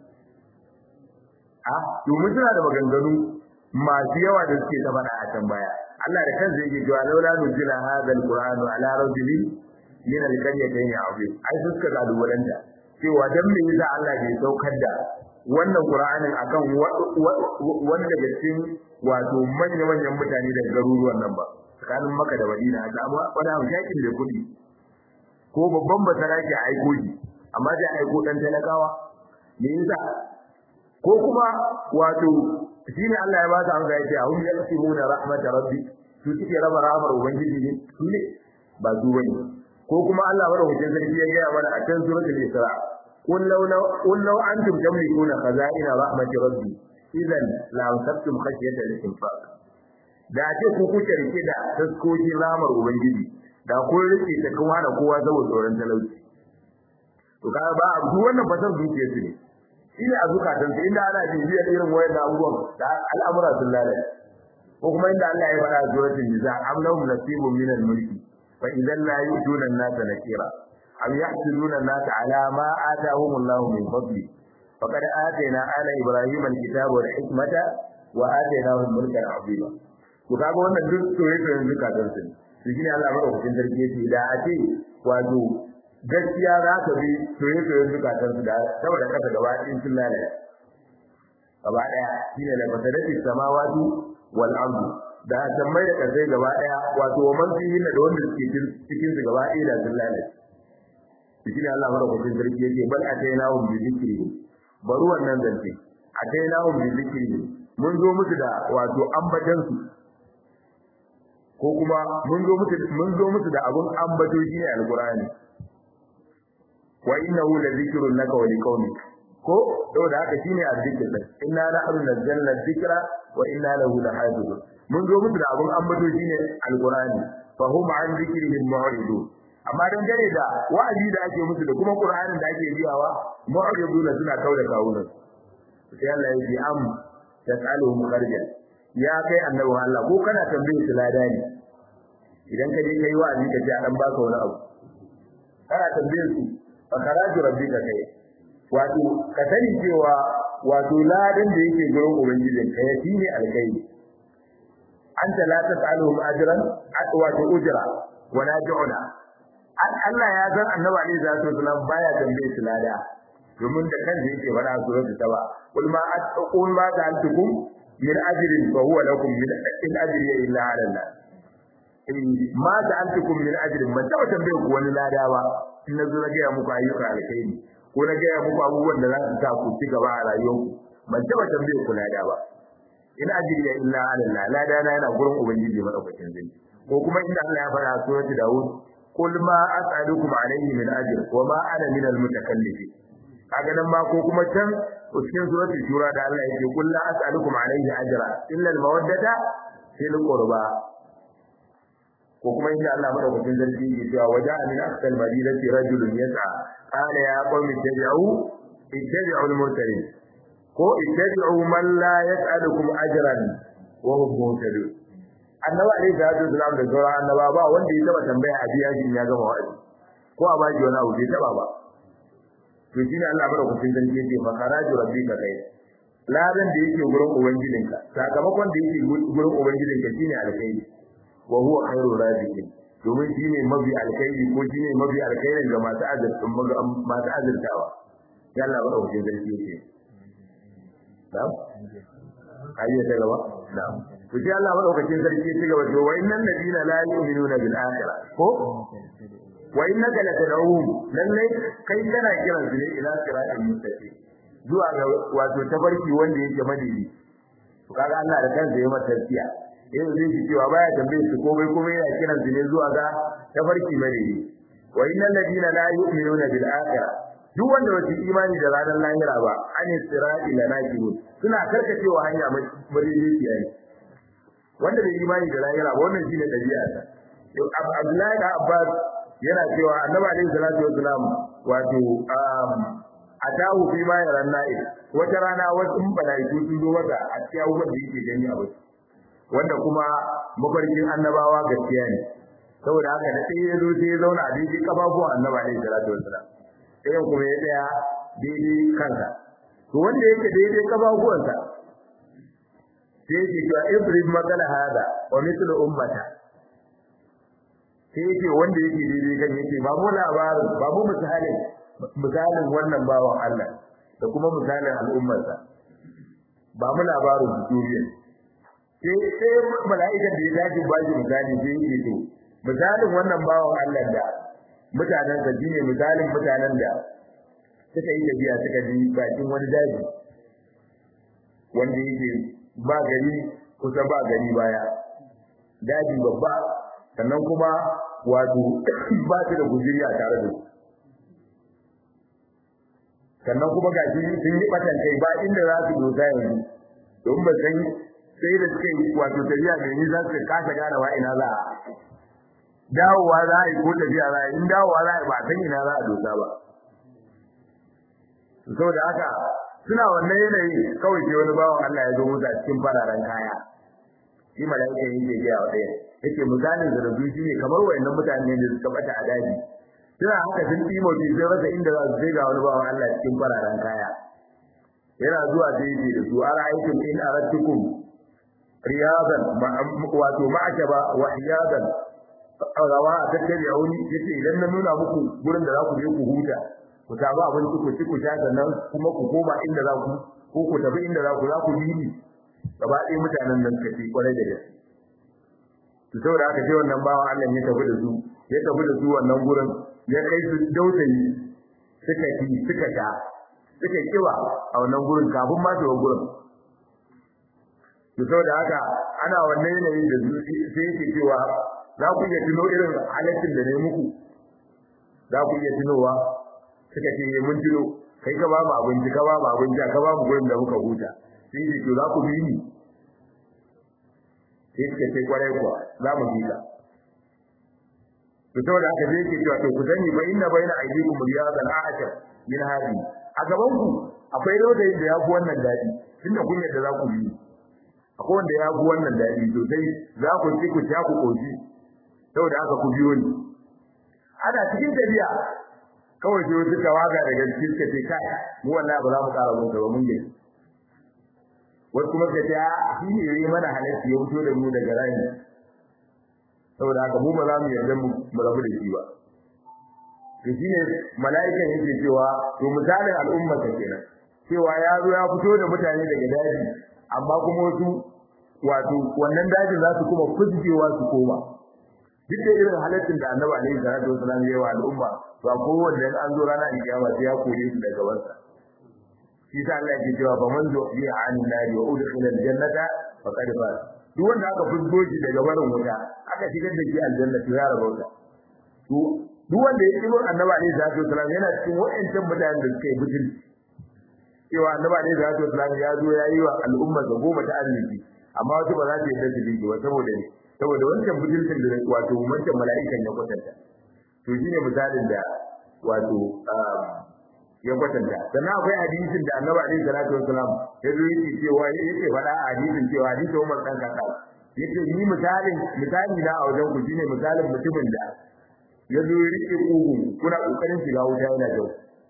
a domin suna da maganganu masu yawa da suke ta faɗa a can baya Allah da kansa yake cewa laula nuzila hadha alqur'anu ala rajulin min alqaryatayn azim ai suka ga dubalanta cewa dan me yasa Allah bai saukar da wannan qur'anin akan wanda daga cikin wato manyan manyan mutane daga garuruwan nan ba tsakanin Makka da Madina da amma wani abu yakin da kudi ko babban basara ke aiko shi amma sai aiko dan talakawa me yasa ko kuma wato shine Allah ya ba ta amsa yace ahum yaqsimuna rahmat rabbi su suke raba rahmar ubangiji ne su ne ba su bane ko kuma Allah bada hujjar sarki ya gaya mana a can suratul isra qul law qul law antum tamlikuna khaza'ina rahmat rabbi idan la amsaktum khashyata al-infaq da ce ku kuke rike da taskokin rahmar ubangiji da kun rike ta kuma da kowa saboda tsoron talauci to kaga ba duk wannan fasar zuciyar su ne shi ne a zukatansu inda ana bibiyar irin wayan abubuwan da al'amura sun lalace ko kuma inda Allah ya faɗa a suratul nisa am lahum nasibun min al-mulki fa idan la yu'tuna an-nasa nakira am yahsuduna an-nasa ala ma atahum Allah min fadli faqad atayna ala ibrahima al-kitaba wal hikmata wa atainahum mulkan 'azima to kaga wannan duk soyayyen zukatansu ne shi ne Allah madaukakin sarki yake da a ce wato gaskiya za ka bi soye-soyen zukatansu da saboda kasa gaba ɗin sun lalaya gaba ɗaya shine la fasadati samawati wal ardu da sammai da kasai gaba ɗaya wato wa man fihi da wanda suke cikin su gaba ɗaya da sun lalace shine Allah madaukakin sarki yake bal atainahum bi dhikri bari wannan zance atainahum bi dhikri mun zo musu da wato ambatan su ko kuma mun zo musu mun zo musu da abun ambato shine alqur'ani wa innahu la dhikrun laka wa liqaumik ko saboda haka shine azzikr din inna nahnu nazzalna dhikra wa inna lahu lahafizun mun zo musu da abun ambato shine alqur'ani fa hum an dhikrihim mu'ridun amma dan gare da wa'azi da ake musu da kuma qur'anin da ake biyawa mu'ridun suna kauda kawunan sai Allah ya ji am tasaluhum kharja ya kai annabi Allah ko kana tambaye su lada ne idan ka je kai wa'azi ka ji an baka wani abu kana tambaye su fa kharaju rabbika kai wato ka sani cewa wato ladan da yake gurin ubangijin ka ya shine alkai anta la tasaluhum ajran wato ujra wala ju'la Allah ya san annabi alaihi salatu wasallam baya tambaye su lada domin da kansa yake fara suratul taba kul ma aqul ma ta'altukum min ajrin fa huwa lakum min in ajri illa ala Allah ma ta'altukum min ajrin man taba tambaye ku wani lada ba in nazo na ga muku ayyuka alkhairi ko na ga muku abubuwan da za su sa ku ci gaba a rayuwarku ban taba tambaye ku lada ba in ajri illa ala Allah lada na yana gurin ubangiji madaukakin zai ko kuma inda Allah ya fara suratul daud qul ma as'alukum alayhi min ajr wa ma ana min al-mutakallifin kaga nan ma ko kuma can cikin suratul shura da Allah yake qul la as'alukum alayhi ajra illa al-mawaddata fil qurba ko kuma inda Allah madaukakin sarki yake cewa waja min aqsal madinati rajulun yas'a qala ya qawmi ittabi'u ittabi'u al-mursalin ko ittabi'u man la yas'alukum ajran wa hum muhtadun annabi alaihi salatu wasalam da sauran annaba ba wanda ya taba tambaya a biya shi ya gama wa'azi ko a baji wani abu bai taba ba to shine Allah madaukakin sarki yake fa kharaju rabbika kai ladan da yake gurin ubangijinka sakamakon da yake gurin ubangijinka shine alkhairi wa huwa khairur raziqin domin shine mabi alkhairi ko shine mabi alkhairin ga masu azurtun masu azurtawa ya Allah madaukakin sarki yake na'am ayyata gaba na'am to sai Allah madaukakin sarki ya cigaba da wa innal ladina la yu'minuna bil akhirah ko wa innaka latad'uhum lallai kai kana kiran su ne ila siratal mustaqim zuwa ga wato tabarki wanda yake madidi to kaga Allah da kansa ya mata tarkiya eh zai ji cewa baya tambaye su komai kuma yana kiran su ne zuwa ga tabarki madidi wa innal ladina la yu'minuna bil akhirah duk wanda wace imani da ranar lahira ba an sirati la nakirun suna karkacewa hanya madaidaiciya ne wanda bai imani da lahira ba wannan shine dabi'a ta Abdullahi da Abbas yana cewa Annabi alaihi salatu wasalam wato atahu fi ma yaran na'i wata rana wasu malaiku sun zo masa a cikin abubuwan da yake gani a wasu wanda kuma mafarkin annabawa gaskiya ne saboda haka da sai ya zo sai ya zauna a daidai kafafuwan Annabi alaihi salatu wasalam sai kuma ya tsaya daidai kansa to wanda yake daidai kafafuwansa sai yake cewa ibrahim makala hada wa mithlu ummata sai yake wanda yake daidai kan yake ba mu labarin ba mu misalin misalin wannan bawan Allah da kuma misalin al'ummarsa ba mu labarin duniya sai sai mala'ikan da ya dace ba shi misali sai yake to misalin wannan bawan Allah da mutanen sa shine misalin mutanen da suka yi tafiya suka ji bakin wani daji wanda yake ba gari kusa ba gari baya daji babba sannan kuma wato ba su da guziri a tare da su sannan kuma ga shi sun yi batan kai ba inda za su dosa yanzu don ba san sai da suka yi wato tafiya mai nisa suka kasa gane wa ina za a dawowa za a yi ko tafiya za a yi in dawowa za a yi ba san ina za a dosa ba saboda haka suna wannan yanayi kawai sai wani bawan Allah ya zo musu a cikin fararen kaya shi mala'ika yake gaya wa ɗaya yake misalin da rabu shi ne kamar wayannan mutane da suka bata a daji suna haka sun timo bi sai rasa inda za su sai ga wani bawan Allah cikin fararen kaya yana zuwa da yake da su ara aikin in aradtukum riyadan wato ma'ashaba wa iyadan rawa a tattare a wani yace idan na nuna muku gurin da za ku je ku huta ku samu abinci ku ci ku sha sannan kuma ku koma inda za ku ko ku tafi inda za ku za ku bi ni gaba ɗaya mutanen nan suka ce kwarai da gaske to saboda haka sai wannan bawan Allah ya tafi da su ya tafi da su wannan gurin ya kai su dautayi suka ci suka sha suka kiwa a wannan gurin kafin ma su gurin to saboda haka ana wannan yanayin da su sai yake cewa za ku iya tuno irin halaccin da ne muku za ku iya tunowa suka ce mun tuno kai ka ba mu abinci ka ba mu abinci ka ba mu gurin da muka huta sai ce to za ku bi ni sai suka ce kwarai kuwa za mu bi ka to saboda haka sai yake cewa to ku sani fa inna baina aydikum riyadan ahad min hadi a gaban ku akwai rodayin da ya fi wannan dadi tunda kun yadda za ku bi akwai wanda ya fi wannan dadi sosai za ku ci ku sha ku koshi saboda haka ku biyo ni ana cikin tafiya kawai sai wasu tawaga daga cikin suka ce kai mu wallahi ba za mu ƙara mun ba mun gani wasu kuma suka ce shi ne yayi mana halarci ya fito da mu daga rani saboda haka mu ba za mu yarda mu mu rabu da shi ba to shine mala'ikan yake cewa to misalin al'umma ta kenan cewa ya zo ya fito da mutane daga daji amma kuma wasu wato wannan dajin za su kuma fuskewa su koma duk da irin halaccin da annabi alaihi salatu wasallam ya yi wa al'umma to a kowanne an zo rana kiyama sai ya kore su daga wansa shi sa Allah yake cewa fa man zuhiya anin nari wa udkhila aljannata faqad faz duk wanda aka fusgo shi daga barin wuta aka shigar da shi aljanna to ya rabauta to duk wanda ya kiro annabi alaihi salatu wasallam yana cikin wa'ancan mutanen da suka yi butulci cewa annabi alaihi salatu wasallam ya zo ya yi wa al'umma ga goma ta arziki amma wasu ba za su yarda su bi ba saboda ne saboda wancan bujilcin da wato wancan mala'ikan ya kwatanta to shine misalin da wato ya kwatanta sannan akwai hadisin da annabi alaihi salatu wasalam ya zo yake cewa yake faɗa a hadisin cewa hadisin Umar dan Khattab yace ni misalin misali na a wajen ku shine misalin mutumin da ya zo ya rike kugun kuna kokarin shiga wuta yana jau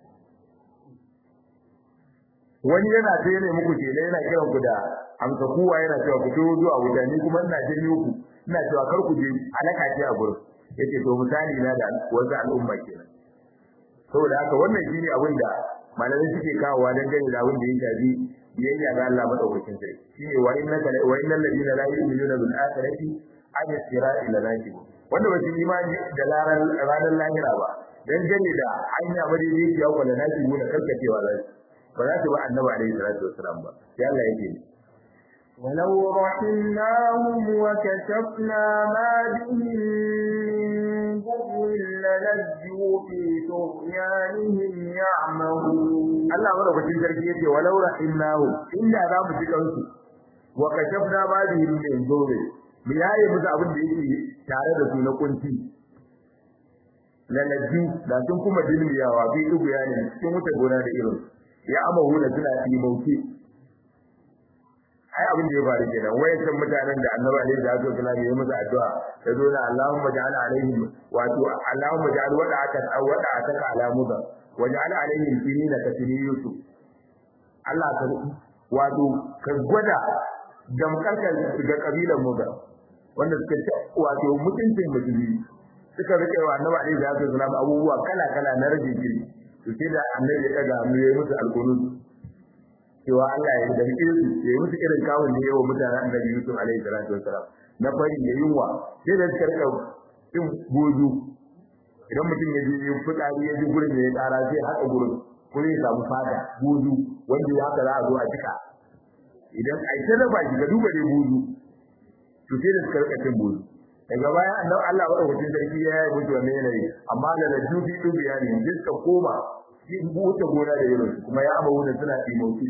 wani yana ta yana muku ce yana kiran ku da amsa kuwa yana cewa ku to zuwa wuta ni kuma ina janyo ku ina cewa kar ku je alaka ce a gurin yace to misali na da wasu al'umma kenan saboda haka wannan shine abin da malamai suke kawowa dan gani da abin da ya shafi biyayya ga Allah madaukakin sarki shine wa innaka wa innal ladina la yu'minuna bil akhirati an sira'i la nakib wanda ba su imani da ranar lahira ba dan gani da hanya madaidaiciya ko da naki gona karkacewa za su ba za su ba annabi alaihi salatu wasalam ba sai Allah yake ولو رحمناهم وكشفنا ما بهم من ضر للجوا في طغيانهم يعمهون Allah madaukakin sarki yace walau rahimnahu inda za mu ji kansu wa kashafna ma bihim min dhurri mu yaye musu abin da yake tare da su na kunci lalaju da sun kuma dilmiyawa bi dubu yani cikin wuta gona da irin ya amahu da suna imauki ai abin da ya faru kenan wayancan mutanen da annabi alaihi salatu wasallam ya yi musu addu'a ya zo na Allahumma ja'al alaihim wato Allahumma ja'al wada'aka aw wada'aka ala muda waj'al alaihim sinina ka sini yusuf Allah ka wato ka gwada damkarka ga kabilan muda wanda suka ce wato mutuncin musulmi suka rike wa annabi alaihi salatu wasallam abubuwa kala kala na rage giri to sai da annabi ya daga hannu ya yi musu alqunut cewa Allah ya da su ya yi musu irin kawun da yawa mutanen annabi Yusuf alaihi salatu wasalam na fari da yunwa sai da suka rika cin goju idan mutum ya je yin fitsari ya ji gurin da ya tsara sai haka gurin ko zai samu fata goju wanda ya haka za a zo a jika idan a ita da baki ga duba dai goju to sai da suka rika cin goju daga baya annabi Allah madaukakin sarki ya yi mutu wannan yanayi amma da da dubi dubi ya ne suka koma shi buta gona da irin kuma ya abawu da suna imauti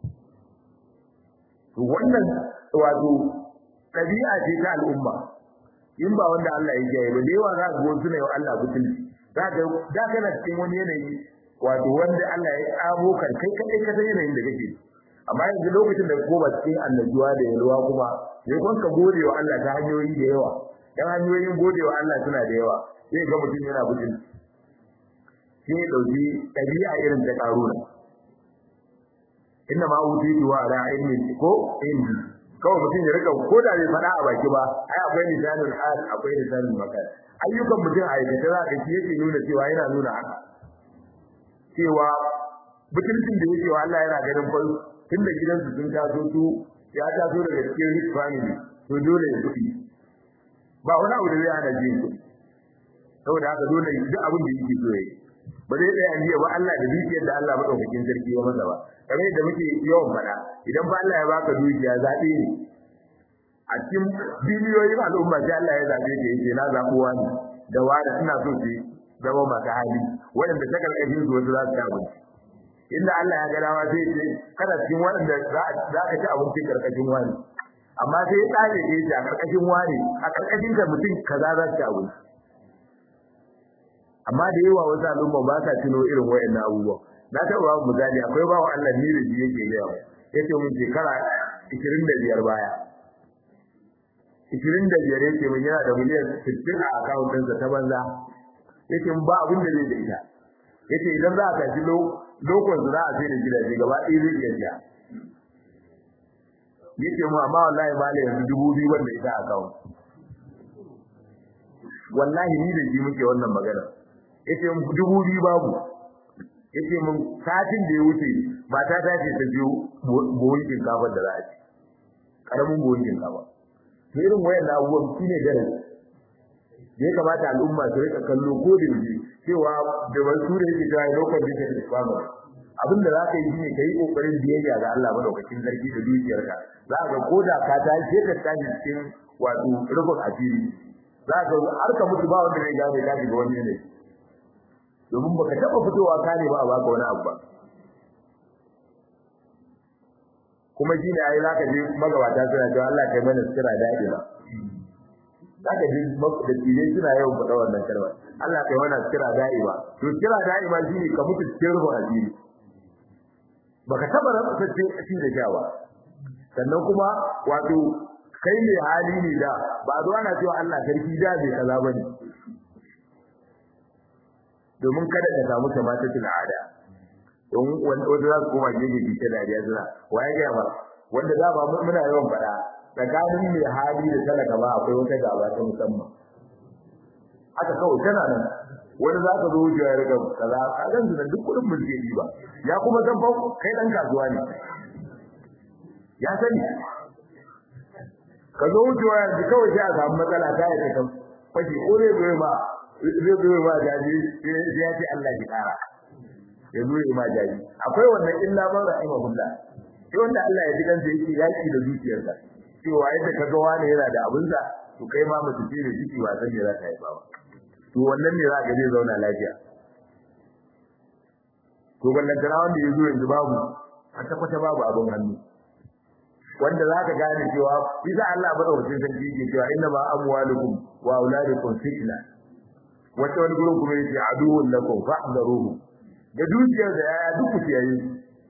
to wannan wato tabi'a ce ta al'umma in ba wanda Allah ya yi ba da yawa za ka go suna yau Allah butulci za ka da kana cikin wani yanayi wato wanda Allah ya tsamo kan kai kadai ka san yanayin da kake amma yanzu lokacin da ka koma cikin annajuwa da yalwa kuma sai kun ka gode wa Allah ta hanyoyi da yawa dan hanyoyin gode wa Allah suna da yawa sai ga mutum yana butulci sai ya dauki dabi'a irin ta karuna inna ma utitu wa ala ilmin ko ilmi kawai mutum ya rika ko da bai faɗa a baki ba ai akwai lisanul hal akwai lisanul makan ayyukan mutum a aikata za ka shi yake nuna cewa yana nuna haka cewa mutuncin da yake wa Allah yana ganin fa tun da gidansu sun taso su ya taso daga cikin rich family to dole ya kuɗi ba wani abu da zai hana jin kuɗi saboda haka dole duk abin da yake so yayi ba zai tsaya jiya ba Allah da dukiyar da Allah madaukakin sarki ya masa ba kamar yadda muke yawan faɗa idan ba Allah ya baka dukiya zaɓe ne a cikin biliyoyin al'umma sai Allah ya zaɓe ka yake na zaɓuwa ne da wani suna so su zama masu hali waɗanda ta karkashin su wasu za su ci abinci inda Allah ya ga dama sai ce kada cikin waɗanda za ka ci abinci karkashin wani amma sai ya tsare ya ce a karkashin wani a karkashin ka mutum kaza za su ci abinci amma da yawa wasu al'umma ba sa tuno irin wayannan abubuwa na taɓa ba misali akwai bawa Allah ni da ji yake gaya mu yace mun shekara 25 baya 25 yake mun yana da miliyan 60 a account ɗinsa ta banza yace mun ba abin da zai da ita yace idan za a tafi lokon za a sai da gidaje gaba ɗaya zai iya biya yace mu amma wallahi ba la yanzu dubu biyu wanda ita account wallahi ni da ji muke wannan magana yace dubu biyu babu yace mun satin da ya wuce mata ta ce ta biyo buhun shinkafa da za a ci karamin buhun shinkafa to irin wayan abubuwan shine darasi da ya kamata al'umma su rika kallo ko da yaushe cewa da wasu da yake cewa lokacin da take fama abin da za ka yi shine kai kokarin biyayya ga Allah madaukakin sarki da dukiyarka za ka ko da ka ta ce ka tashi cikin wato rubun asiri za ka har ka mutu ba wanda zai gane ka shiga wani ne domin baka taba fitowa ka ne ba a baka wani abu ba kuma shi ne ai zaka je magabata suna cewa Allah kai mana sira daɗi ba zaka ji da tije suna yawan faɗa wannan kalmar Allah kai mana sira daɗi ba to sira daɗi ba shine ka mutu cikin rubun asiri baka taba rasa cikin da jawa sannan kuma wato kai ne hali ne da ba zo ana cewa Allah sarki da bai kaza bane domin kada ka samu tamatatul ada don wanda za su koma gefe bi ta dariya suna waye ga ba wanda da ba muna yawan fada tsakanin mai hali da talaka ba akwai wata gaba ta musamman haka kawai tana nan wani za ka zo wucewa ya riga kaza a gan su duk kudin mulki ba ya kuma san fa kai dan kasuwa ne ya sani ka zo wucewa yanzu kawai sai a samu matsala ta yi kan fashe ko zai zo ma zai zo ma jaji sai ya ce Allah ki kara ya zo ma jaji akwai wannan illa man rahimahullah sai wanda Allah ya ji kansa yake yaki da zuciyarsa cewa yadda ka ga wani yana da abinsa to kai ma mutu ce da ciki ba san me za ka yi ba to wannan ne za ka je zauna lafiya to ballantana wanda ya zo yanzu babu kwata kwata babu abin hannu wanda za ka gane cewa bisa Allah madaukakin sarki ke cewa inna ma amwalukum wa auladukum fitna wata wani gurin kuma yace aduwwun lakum fa'daruhu da dukiyar da yaya duk ku kiyaye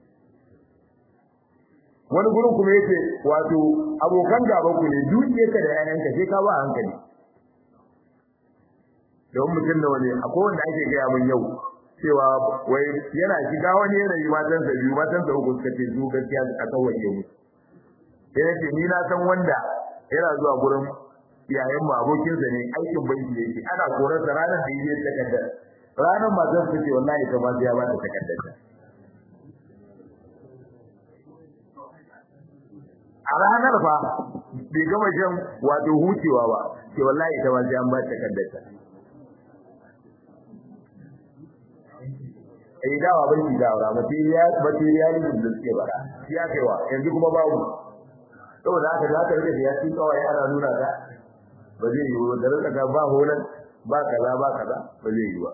wani gurin kuma yace wato abokan gaban ku ne dukiyarka da yayanka sai ka ba hankali don mutum da wani akwai wanda ake gaya mun yau cewa wai yana shiga wani yanayi matansa biyu matansa uku suka ce su gaskiya a kawaye musu sai yake ni na san wanda yana zuwa gurin iyayen mu abokin sa ne aikin banki yake ana koran sa ranar da yake takardar ranar matar ta ce wallahi ta ba ya ba ta takardar ta a ranar fa bai gama shan wato hucewa ba ce wallahi ta ba ya ba ta takardar ta eh dawa banki dawa material material da suke bara shi ya kaiwa yanzu kuma babu saboda haka za ka rike da yakin kawai ana nuna ka ba zai yi ba da rika ba holan ba kaza ba kaza ba zai yi ba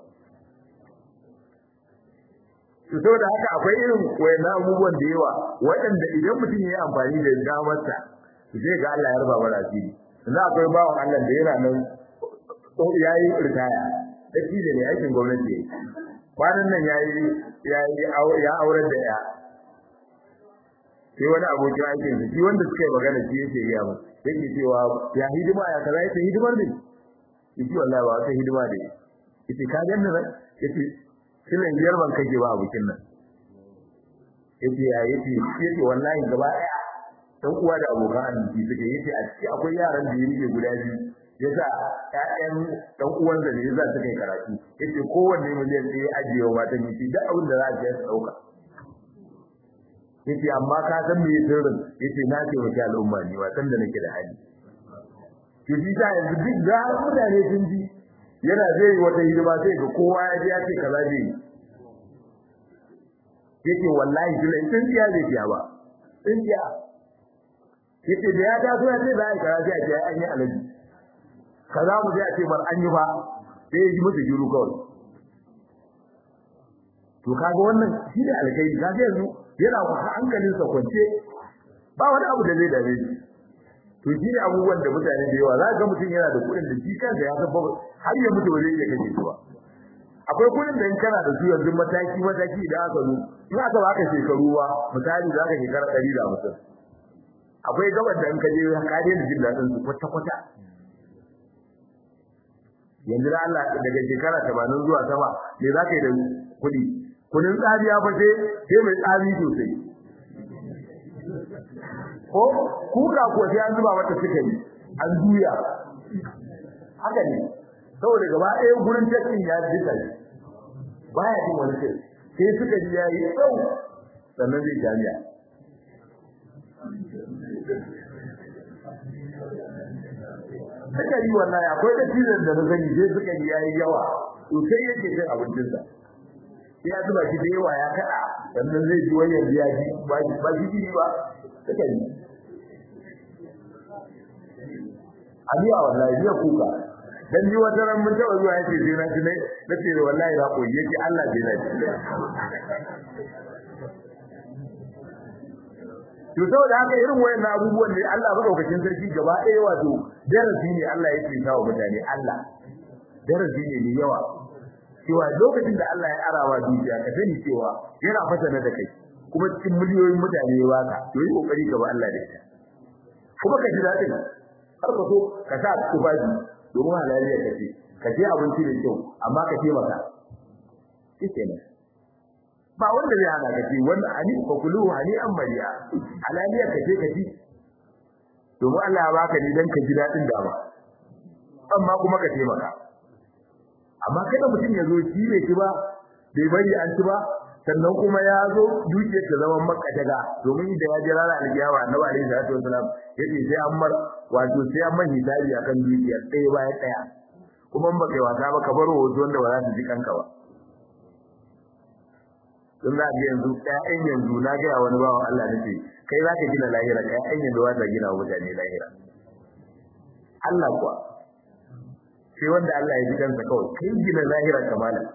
to saboda haka akwai irin wayannan abubuwan da yawa waɗanda idan mutum ya yi amfani da damarsa zai ga Allah ya raba mana asiri yanzu akwai bawan Allah da yana nan ya yi ritaya da shi ne aikin gwamnati kwanan nan ya yi ya aurar da ya sai wani abokin aikin shi wanda suka yi magana shi yake gaya mu yake cewa ya hidima ya kaza yake hidimar ne yake wallahi ba wata hidima da yake ka ganni nan yake kilan biyar ban kake ba abokin nan yace ya yace yace wallahi gaba daya dan uwa da abokan arziki suka yace a ciki akwai yaran da ya rike guda biyu yasa ƴaƴan dan uwan da ne yasa suka yi karatu yace kowanne miliyan ɗaya ajiye wa matan yace duk abin da za a je su dauka yace amma ka san me sirrin yace na ce wa al'umma ni wa san da nake da hali to shi ta yanzu duk da mutane sun ji yana zai wata hidima sai ga kowa ya ji ya ce kaza zai yi yake wallahi jira in tsiya zai tiya ba tsiya yake da ya taso ya ce za a yi kaza sai a ce an yi alaji kaza mu sai a ce bar an yi ba sai ya ji musu jiru kawai to kaga wannan shi ne alkai kaga yanzu yana hankalin sa kwance ba wani abu da zai dame shi to shi ne abubuwan da mutane da yawa za ga mutum yana da kuɗin da shi kansa ya san har ya mutu ba zai iya kashe shi ba akwai kuɗin da in kana da su yanzu mataki mataki idan aka zo in aka baka shekaru ba misali za ka shekara ɗari da hamsin akwai gabar da in ka je ka daina jin daɗin su kwata kwata yanzu da Allah daga shekara tamanin zuwa sama me za ka yi da kuɗi kuɗin tsariya fa sai sai mai tsari sosai ko kuka ko sai an zuba mata sukari an juya haka ne saboda gaba ɗaya gurin tashin ya jika shi baya jin wani sai sai suka ji yayi tsau sannan zai jami'a suka yi wallahi akwai da cizon da na sani sai suka yi yayi yawa to sai yake cin abincinsa sai ya zuba shi da yawa ya kaɗa sannan zai ji wani yanzu ya ji ba shi ba shi ba suka yi aliya wallahi biya kuka dan ji wata ran mun taba zuwa yace sai na ji ne nace wallahi na koyi yace Allah bai na ji to saboda haka irin wayannan abubuwan ne Allah madaukakin sarki gaba ɗaya wato darasi ne Allah yake kawo mutane Allah darasi ne mai yawa cewa lokacin da Allah ya arawa dukiya ka sani cewa yana fasana da kai kuma cikin miliyoyin mutane ya baka to yi kokari ka ba Allah da ita kuma ka ji dadin har ka so ka sa tufafi domin halaliya ka ce ka je abinci da kyau amma ka taimaka shike ne ba wanda zai hana ka ce wannan ani fa kulu hani an mariya halaliya ka ce ka ci domin Allah ya baka ni dan ka ji dadin da ba amma kuma ka taimaka amma kada mutum ya zo shi bai ci ba bai bari an ci ba sannan kuma ya zo dukiyar ta zama maka daga domin da ya jira ranar alkiyawa annabi alaihi salatu wasalam yace sai an mar wato sai an man hisabi akan dukiyar ɗaya bayan ɗaya kuma in baka yi wasa ba ka bar hoto wanda ba za su ji kanka ba don za ga yanzu ƴaƴan yanzu na gaya wani bawan Allah nace kai za ka gina lahira kai ƴaƴan yanzu ba ta gina wa mutane lahira Allah kuwa sai wanda Allah ya ji kansa kawai kai gina lahira kamala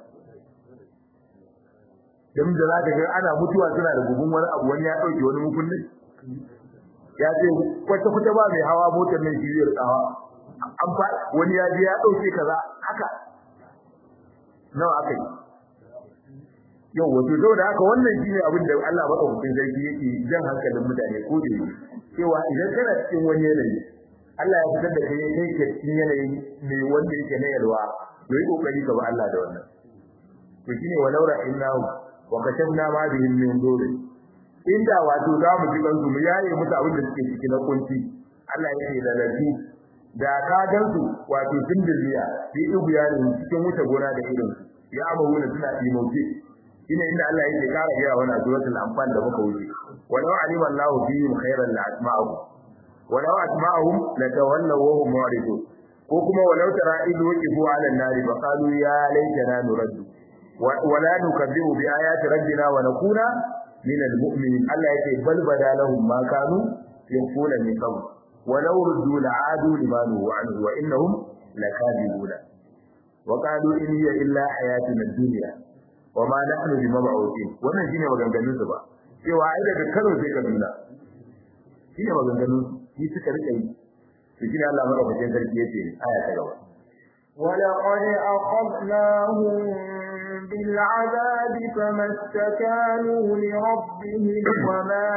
dan da zaka ga ana mutuwa suna da gubun wani abu wani ya dauke wani mukullin ya ce kwata kwata ba mai hawa motar nan shi zai tsawa an fa wani ya je ya dauke kaza haka nawa aka yi yau wato saboda haka wannan shine abin da Allah madaukakin sarki yake jan hankalin mutane ko da cewa idan kana cikin wani yanayi Allah ya fitar da kai kai ke cikin yanayi mai wanda yake na yalwa yayi kokari ka ba Allah da wannan to shine walau ra'innahu wa kashafna ma bihim min dur inda wato za mu ji gansu mu yaye musu abin da suke ciki na kunci Allah yake da lafi da ka gansu wato sun dirbiya fi dubiya ne cikin wuta gona da irin ya amuru suna imauce shine inda Allah yake kara gaya wannan suratul anfal da muka wuce walau alima Allahu fihim khairan la asma'u walau asma'uhum la tawallaw wa hum mu'ridun ko kuma walau tara idu waqifu 'ala an-nari fa qalu ya laitana nuraddu ولا نكذب بآيات ربنا ونكون من المؤمنين الله يتي بل بدا لهم ما كانوا يخفون من قبل ولو ردوا لعادوا لما نهوا عنه وإنهم لكاذبون وقالوا إن هي إلا حياتنا الدنيا وما نحن بمبعوثين wannan shine maganganun su ba cewa ai daga Kano sai Kaduna shine maganganun shi suka rika yi shi Allah madaukakin sarki yace aya ta gaba ولقد أخذناهم بالعذاب فما استكانوا لربهم وما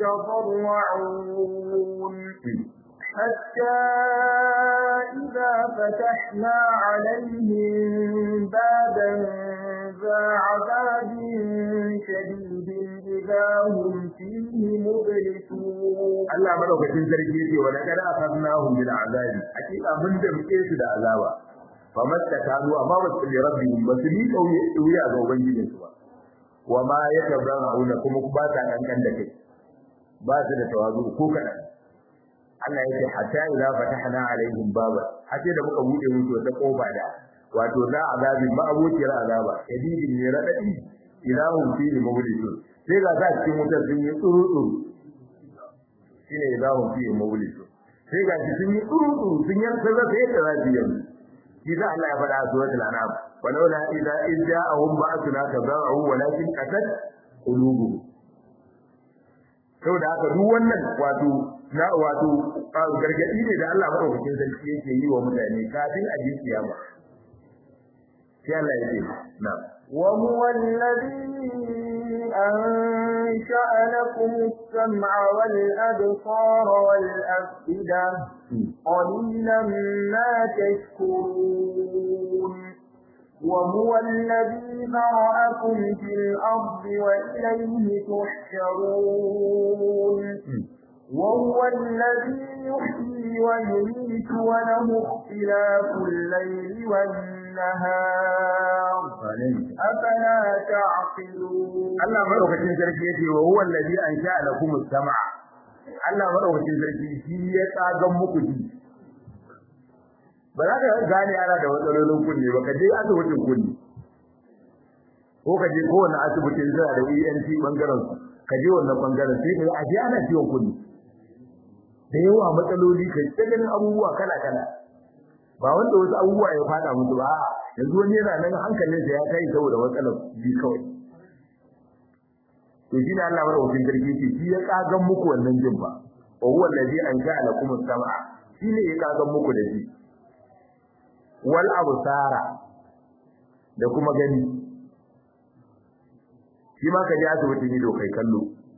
يتضرعون حتى إذا فتحنا عليهم بابا ذا عذاب شديد إذا هم فيه مبلسون Allah madaukakin sarki yake wa laqad akhadnahum bil azabi hakika mun da muke su da azaba fa mattakalu amma ba su rabbihim ba su ni kauye ga ubangijin su ba wa ma yatabarrauna kuma ba ta kankan da kai ba su da tawazu ko kadan Allah yake hatta idza fatahna alaihim baba hace da muka bude musu wata kofa da wato za azabin ma abokiyar azaba shadidin ne radadi ilahum fi mawlidun sai ga za cikin wutar sun yi tsuru tsuru shine ilahum fi mawlidun sai ga sun yi tsuru tsuru sun yi sai za su yi da rajiyan shi da Allah ya faɗa a suratul anam walaula idza idja'ahum ba'athuna tabara'u walakin qasat qulubuhum saboda haka duk wannan wato na wato gargadi ne da Allah madaukakin sarki yake yi wa mutane kafin a ji kiyama sai Allah yake na wa huwa alladhi أنشأ لكم السمع والأبصار والأفئدة قليلا ما تشكرون وهو الذي ذرأكم في الأرض وإليه تحشرون وهو الذي يحيي ويميت وله اختلاف الليل والنهار أفلا تعقلون Allah madaukakin sarki yace wa huwa allazi ansha'a lakum as-sam'a Allah madaukakin sarki shi ya tsagan muku ji ba za ka gane ana da matsalolin kunne ba ka je asibitin kunne ko ka je kowane asibitin zai da ENT bangaren su ka je wannan bangaren sai ka aje ana ciwon kunne da yawa matsaloli kai ta ganin abubuwa kala kala ba wanda wasu abubuwa ya fada musu ba yanzu wani yana nan hankalinsa ya kai saboda matsalar ji kawai to shi ne Allah madaukakin sarki ce shi ya kagan muku wannan jin ba wa huwa allazi anja'a lakum as-sam'a shi ne ya kagan muku da shi wal absara da kuma gani shi ma ka je asibiti ne kai kallo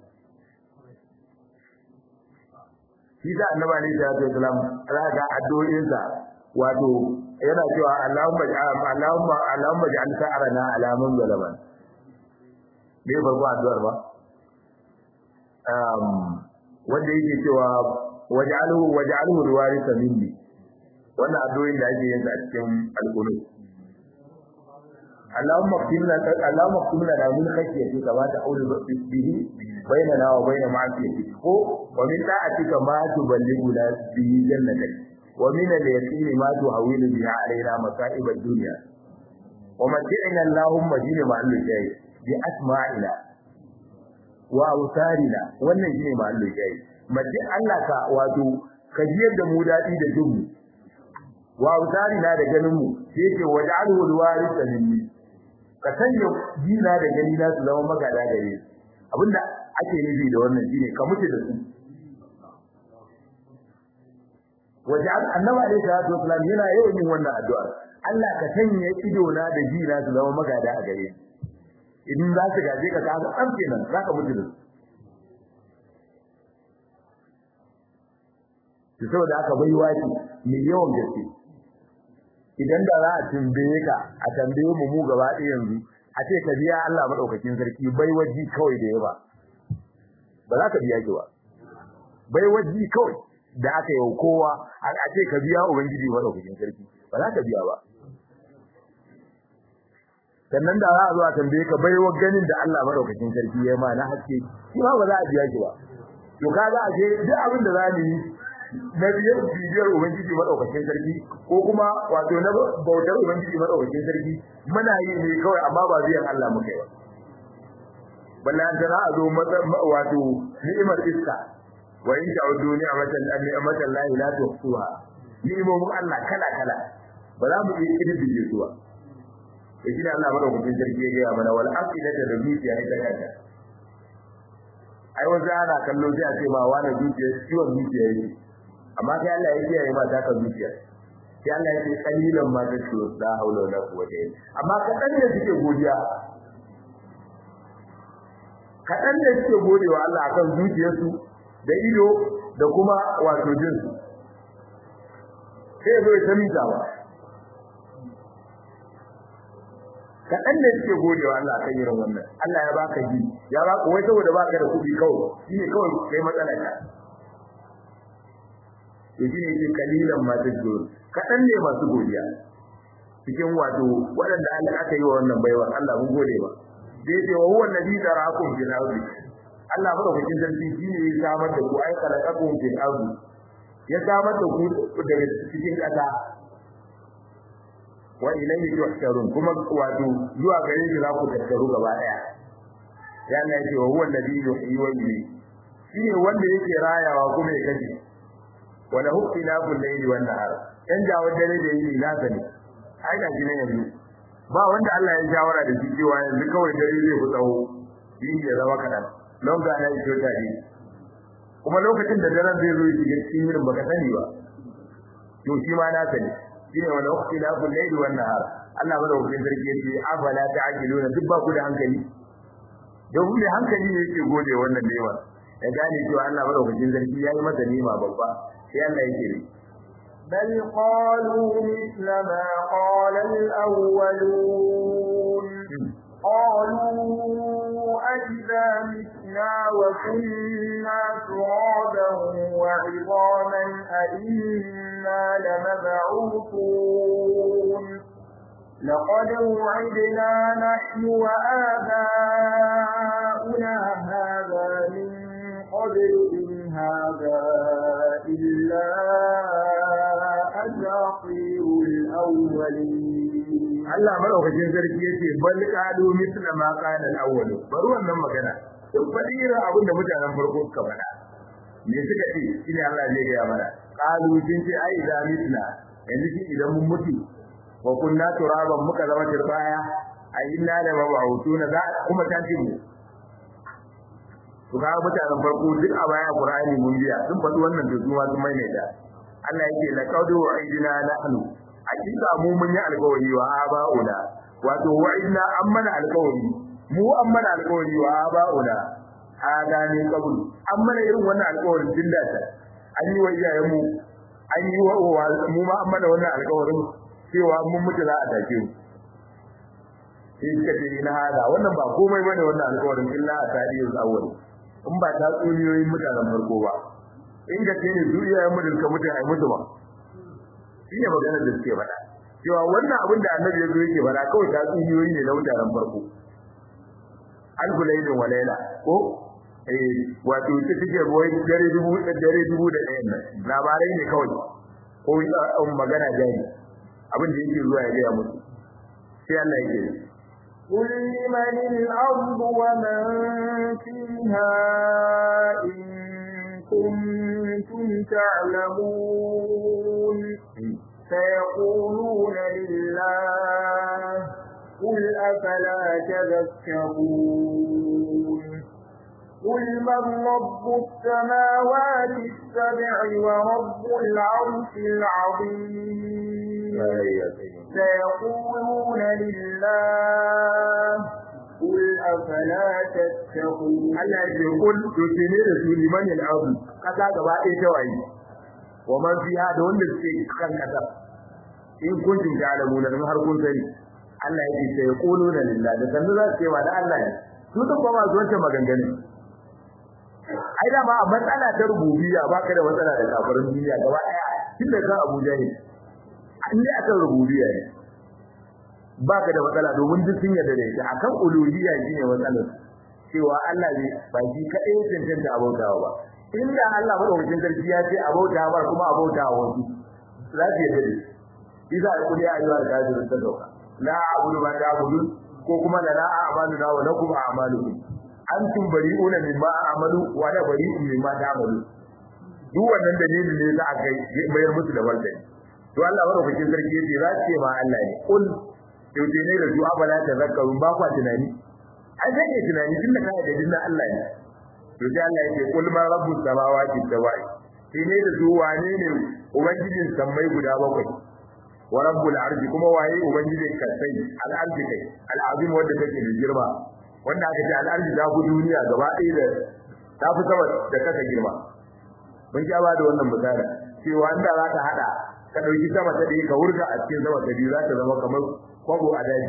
shi da annabi ne da ya salam raga addu'o'insa wato yana cewa Allahumma Allahumma Allahumma ja'al sa'arana ala man zalaman bai farko addu'ar ba um wanda yake cewa waj'alhu waj'alhu alwarisa minni wannan addu'o'in da ake yin a cikin alqunut Allahumma qimna Allahumma qimna la min khashyatika kama ta'ulu bihi bainana wa bain ma'siyatik ko wa min ta'atika ma tuballighuna bihi jannatak wa min al-yaqini ma tuhawilu bihi alaina masa'ib ad-dunya wa mat'ina Allahumma jina ma'al shay'i bi asma'ina wa awsarina wannan shine mahallin jayi mace Allah ka wato ka jiyar da mu dadi da jinmu wa awsarina da ganin mu yake waj'alhu alwarisa minni ka sanya jina da gani na su zama magada gare abinda ake nufi da wannan shine ka mutu da su waj'al annabi alaihi salatu wasallam yana yawan yin wannan addu'a Allah ka sanya ido na da jina su zama magada a gare ni idan za su gaje ka kaga an kenan za ka mutu da su to saboda aka bai waki mai yawan gaske idan da za a tambaye ka a tambaye mu mu gaba ɗaya yanzu a ce ka biya Allah madaukakin sarki bai waji kawai da yawa ba za ka biya ki ba bai waji kawai da aka yi kowa a ce ka biya ubangiji madaukakin sarki ba za ka biya ba sannan da za a zo a tambaye ka baiwa ganin da Allah madaukakin sarki ya ma na haske shi ma ba za a biya ki ba to kaga a ce duk abin da za mu yi na biyar bibiyar ubangiji madaukakin sarki ko kuma wato na bautar ubangiji madaukakin sarki muna yi ne kawai amma ba biyan Allah muke ba balla an tana a zo wato ni'imar iska wa in ta'udu ni'matan ni'matan la ilaha tuhsuha ni'imomin Allah kala kala ba za mu iya kididdige su ba da shi ne Allah madaukakin sarki ya gaya mana wal aqidata da zuciya ita kanta ai wanda ana kallo sai a ce ma wani zuciya ciwon zuciya yake amma sai Allah ya kiyaye ma ta kan zuciya sai Allah ya ce qalilan ma ta shuru da haula wala quwwata illa amma kadan da suke godiya kadan da suke godewa Allah akan zuciyarsu da ido da kuma wato jinsu sai zo ya tamita ba kaɗan da suke godewa Allah kan irin wannan Allah ya baka ji ya baka wai saboda baka da kuɗi kawai shine kawai kai matsala ka to shine yake kalilan ma tajurun kadan ne masu godiya cikin wato waɗanda Allah aka yi wa wannan baiwa Allah mun gode ba dai ce wa huwa alladhi zara'akum fil ardi Allah madaukakin sarki shine ya samar da ku ai khalaqakum fil ardi ya samar da ku daga cikin ƙasa wa ilayhi tuhsharun kuma wato zuwa gare shi za ku tattaru gaba daya ya Allah yake wa huwa alladhi yuhyi wa yumiit shine wanda yake rayawa kuma ya kaje wa lahu ikhtilaful layli wan nahar dan jawo dare da yini nasa ne ai ga ne yanzu ba wanda Allah ya shawara da shi cewa yanzu kawai dare zai fi tsawo yini ya zama kadan don ga na iso tare kuma lokacin da daren zai zo ya shiga cikin yinin baka sani ba to shi ma nasa ne shine wala ikhtilaful layli wan nahar Allah madaukakin sarki yace afala ta'qiluna duk ba ku da hankali don da hankali ne yake gode wannan nema ya gane cewa Allah madaukakin sarki yayi masa nema babba sai Allah yake ne بل قالوا مثل ما قال الأولون قالوا أئذا متنا وكنا ترابا وعظاما أئنا لمبعوثون لقد وعدنا نحن وآباؤنا هذا من قبل إن هذا إلا أساطير الأولين Allah madaukakin sarki yace bal qalu misla ma qala al-awwal bari wannan magana duk fadira abin da mutanen farko suka faɗa me suka ce shine Allah zai ga mana qalu sun ce ai da mitna yanzu shi idan mun mutu wa kunna turaban muka zama turbaya a inna la mab'utuna za kuma ta ce mu to ga mutanen farko duk a baya Qur'ani mun biya sun faɗi wannan da zuwa sun maimaita Allah yake laqad wa'idna nahnu hakika mu mun yi alƙawari wa aba'una wato wa'idna an mana alƙawari mu an mana alƙawari wa aba'una adani qabl an mana irin wannan alƙawarin din da ta an yi wa iyayen mu an yi wa mu ma an mana wannan alƙawarin cewa mun mutu za a take mu sai suka ce ina hada wannan ba komai bane wannan alƙawarin illa a tarihin awwal in ba ta tsuniyoyin mutanen farko ba in ga ce ne duniya mu da suka mutu ai mutu ba shine maganar da suke faɗa cewa wannan abin da annabi ya zo yake faɗa kawai ta tsuniyoyi ne na mutanen farko al-gulaydin walaila ko eh wato ita take boye dare dubu dare dubu da ɗayan nan labarai ne kawai ko magana jari abin da yake zuwa ya ga musu sai Allah yake قل لمن الأرض ومن فيها إن كنتم تعلمون سيقولون لله قل أفلا تذكرون قل من رب السماوات السبع ورب العرش العظيم سيقولون لله قل أفلا تتقون Allah ya ce kul to ce ne da su liman al-ardu kasa gaba ɗaya ta waye wa man fiha da wanda suke kan kasa in kuntum ta'lamun dan har kun sani Allah ya ce sai quluna lillah da sanu za su ce wa da Allah ne su duk ba masu wancan maganganu ai da ba a matsala ta rububiyya baka da matsala da kafirin duniya gaba ɗaya tun da kan Abuja ne an dai akan rububiyya ne baka da matsala domin duk sun yarda da ita akan uluhiyya shine matsalar cewa Allah ne ba shi kadai cancanta abautawa ba inda Allah madaukakin sarki ya ce abautawa ba kuma abautawa wasu za su yarda da shi iza ya kuli ayyuhal kafirun ta dauka la a'budu ma ta'budun ko kuma la a'malu na wa lakum a'malukum antum bari'una mimma a'malu wa la bari'un mimma ta'malu duk wannan dalilin ne za a kai bayar musu da martani to Allah madaukakin sarki ya ce za su ce ma Allah ne kul yaushe ne da zuwa bala ta zakarun ba kwa tunani ai sai ke tunani tun da kai da dinnan Allah ne to sai Allah ya ce kul ma rabbus samawati sabai shi ne da su wane ne ubangijin sammai guda bakwai wa rabbul arshi kuma waye ubangijin kasai al arshi kai al azim wanda take da girma wanda aka ce al arshi ta fi duniya gaba ɗaya da ta fi sama da kasa girma mun ja ba da wannan misali cewa inda za ka hada ka dauki sama ta ɗaya ka wurga a cikin sama ta biyu za ta zama kamar kwabo a daji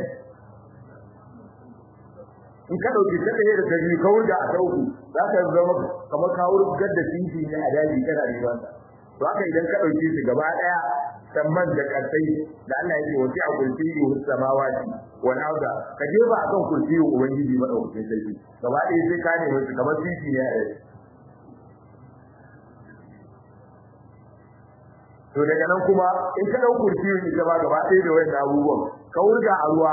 in ka dauki ta ɗaya da ta biyu ka wurga a ta uku za ta zama kamar ka wurgar da titi ne a daji kana riban ta to haka idan ka dauke shi gaba daya samman da kasai da Allah yake wasi a kursiyi samawati wal arda ka je ba akan kursiyi ubangiji madaukakin sarki gaba daya sai ka nemi su kamar titi ne a to daga nan kuma in ka dau kursiyi ita ba gaba daya da wayan abubuwan ka wurga a ruwa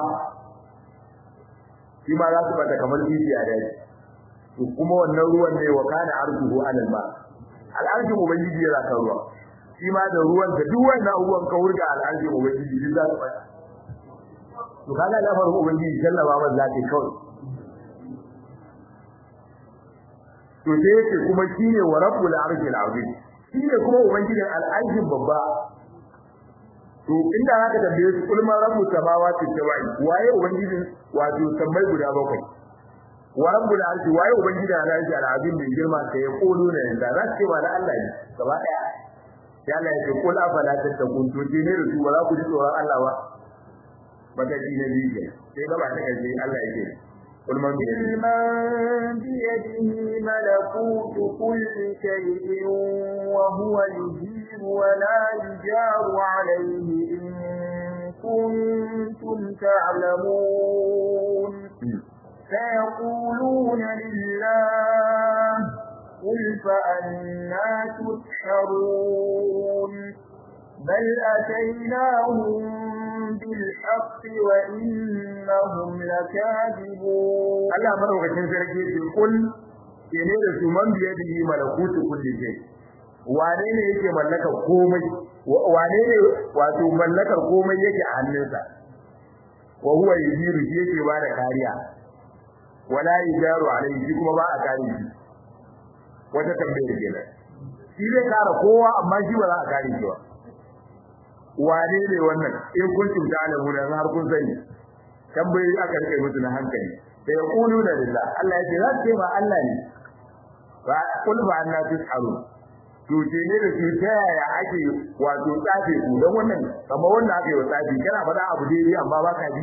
shi ma za su bata kamar titi a daji to kuma wannan ruwan ne wa kana arzuhu alal ma al'arshin ubangiji yana kan ruwa shi ma da ruwan da duk wannan abubuwan ka wurga al'arshin ubangiji duk za su bata to kaga lamarin ubangiji sallama man zaka kawai to sai yake kuma shine wa rabbul arshil azim shine kuma ubangijin al'arshin babba to inda zaka tambaye su kulma rabbus samawati sabai waye ubangijin wato sammai guda bakwai wa rabbul arshi waye ubangijin al'arshi al'azim bin girma sai ya kulu ne da za su ce ba da Allah ne gaba daya ya Allah ya ce kul afala tattakun to ne da su ba za ku ji tsoron Allah ba mataki na biyu sai gaba ta karshe Allah ya ce قل من بيده ملكوت كل شيء وهو يجير ولا يجار عليه إن كنتم تعلمون سيقولون لله قل فأنا تسحرون بل أتيناهم بالحق وإنهم لكاذبون Allah madaukakin sarki ce kul kene da su man biye da malakutu kulli shay wane ne yake mallaka komai wane ne wato mallakar komai yake a hannunsa wa huwa yujiru shi yake ba da kariya wala yujaru alayhi shi kuma ba a kare shi wata tambayar kenan shi zai kare kowa amma shi ba za a kare shi ba wane ne wannan in kun tunta alamu da har kun sani tambayoyi aka rike musu na hankali da ya kulu da lillah Allah ya ce za ce ba Allah ne ba kul ba anna tusaru to ce ne da su ta yaya ake wato tsafe ku dan wannan kamar wannan aka yi wa tsafi kana faɗa abu dai amma ba ka ji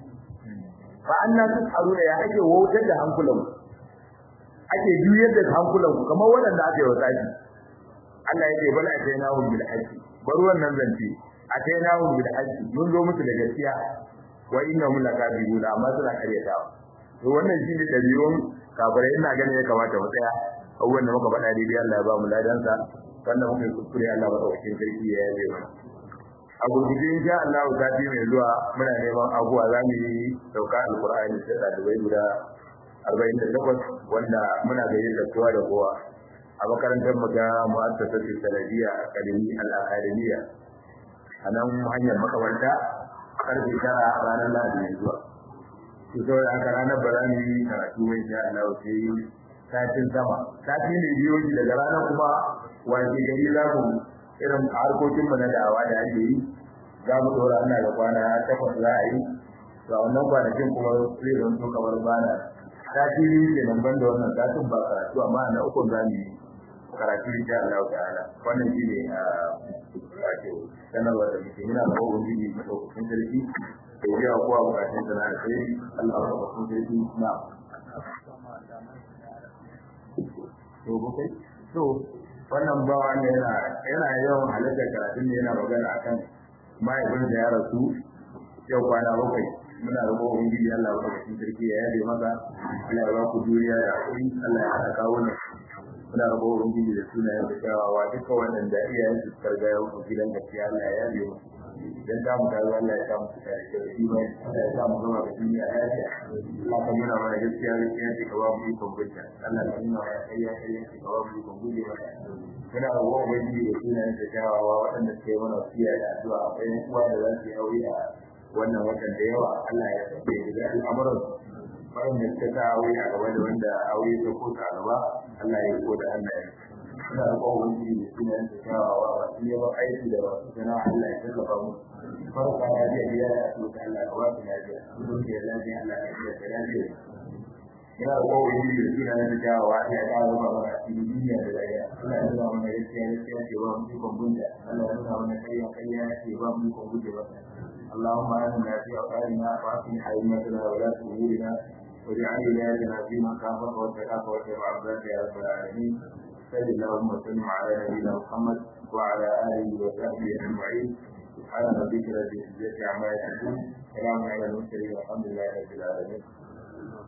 fa anna tusaru da ya ake wautar da hankulan ake juyar da hankulan ku kamar wanda aka yi wa tsafi Allah ya ce bala atainahum bil haqqi bar wannan zance atainahum bil haqqi mun zo musu da gaskiya wa innahum lakadibuna amma suna karyatawa to wannan shine dabi'un kafirai ina ganin ya kamata mu tsaya abubuwan da muka faɗa daidai Allah ya ba mu ladansa wannan muka yi kuskure Allah ba ɗaukakin sarki ya yabe mana a gurguje insha Allah sati mai zuwa muna neman abuwa za mu yi sauka alqur'ani da ɗalibai guda arba'in da takwas wanda muna gayyatar kowa da kowa a makarantar mu ta mu'assasatu sanadiyya akademi al-akademiya a nan hanyar makamanta karfe tara ranar lahadi mai zuwa to saboda haka ranar ba za mu yi karatu mai sha Allah sai satin sama sati ne biyo shi daga ranar kuma wace gari za mu irin harkokin mu na da'awa da ake yi za mu dora ana da kwana takwas za a yi to a wannan kwanakin kuma zai zama to kamar bana sati biyu ke nan ban da wannan satin ba karatu amma na uku za mu yi karatu insha Allah ta'ala wannan shi ne a wato sanarwar da muke muna da ubangiji madaukakin sarki da ya kowa bukatun sana da sai Allah ya ba kun sarki na to kai to wannan bawa ne yana yana yawan halatta karatun ne yana magana akan mahaifin da ya rasu yau kwana bakwai muna da ubangiji Allah ya ba kun sarki ya yabe maka Allah ya ba ku juriya da hakuri Allah ya haɗa kawo ne muna rabo ubangiji da sunayen da kyawawa duka wannan da iyayen su karga ya wuce gidan gaskiya Allah ya yabe mu dan da mu tazo Allah ya samu da imani Allah ya samu zama da duniya lafiya Allah ka nuna mana gaskiya gaskiya ce ka ba mu ikon gudda Allah ka nuna mana kayya kayya ce ka ba mu ikon gudde mata muna rabo ubangiji da sunayen da kyawawa waɗanda suke mana wasiya da addu'a akwai uwa da za su yi aure a wannan watan da yawa Allah ya tabbata da al'amuran waɗanda suka sa aure a gaba da wanda aure ta ko ta gaba Allah ya ko da Allah ya ina da kowa wani da suna yin kyawawa ba su yi aiki da wasu sana Allah ya tallafa mu farka ya biya biya ya so ta Allah ka ba su lafiya su ke lafiya Allah ya biya ta lafiya ina da kowa wani da suna yin kyawawa Allah ya kawo ba mana cikin duniya da lafiya Allah ya nuna mana gaskiya gaskiya ce ba mu ikon bunta Allah ya nuna mana kayya kayya ce ba mu ikon bunta ba اللهم آمنا في أوطاننا وأصلح أئمتنا ولاة أمورنا واجعل ولايتنا في من خافك واتقاك واتبع عبادك يا رب العالمين صلى اللهم وسلم على نبينا محمد وعلى اله وصحبه اجمعين سبحان ربك رب العزه عما يصفون سلام على المرسلين والحمد لله رب العالمين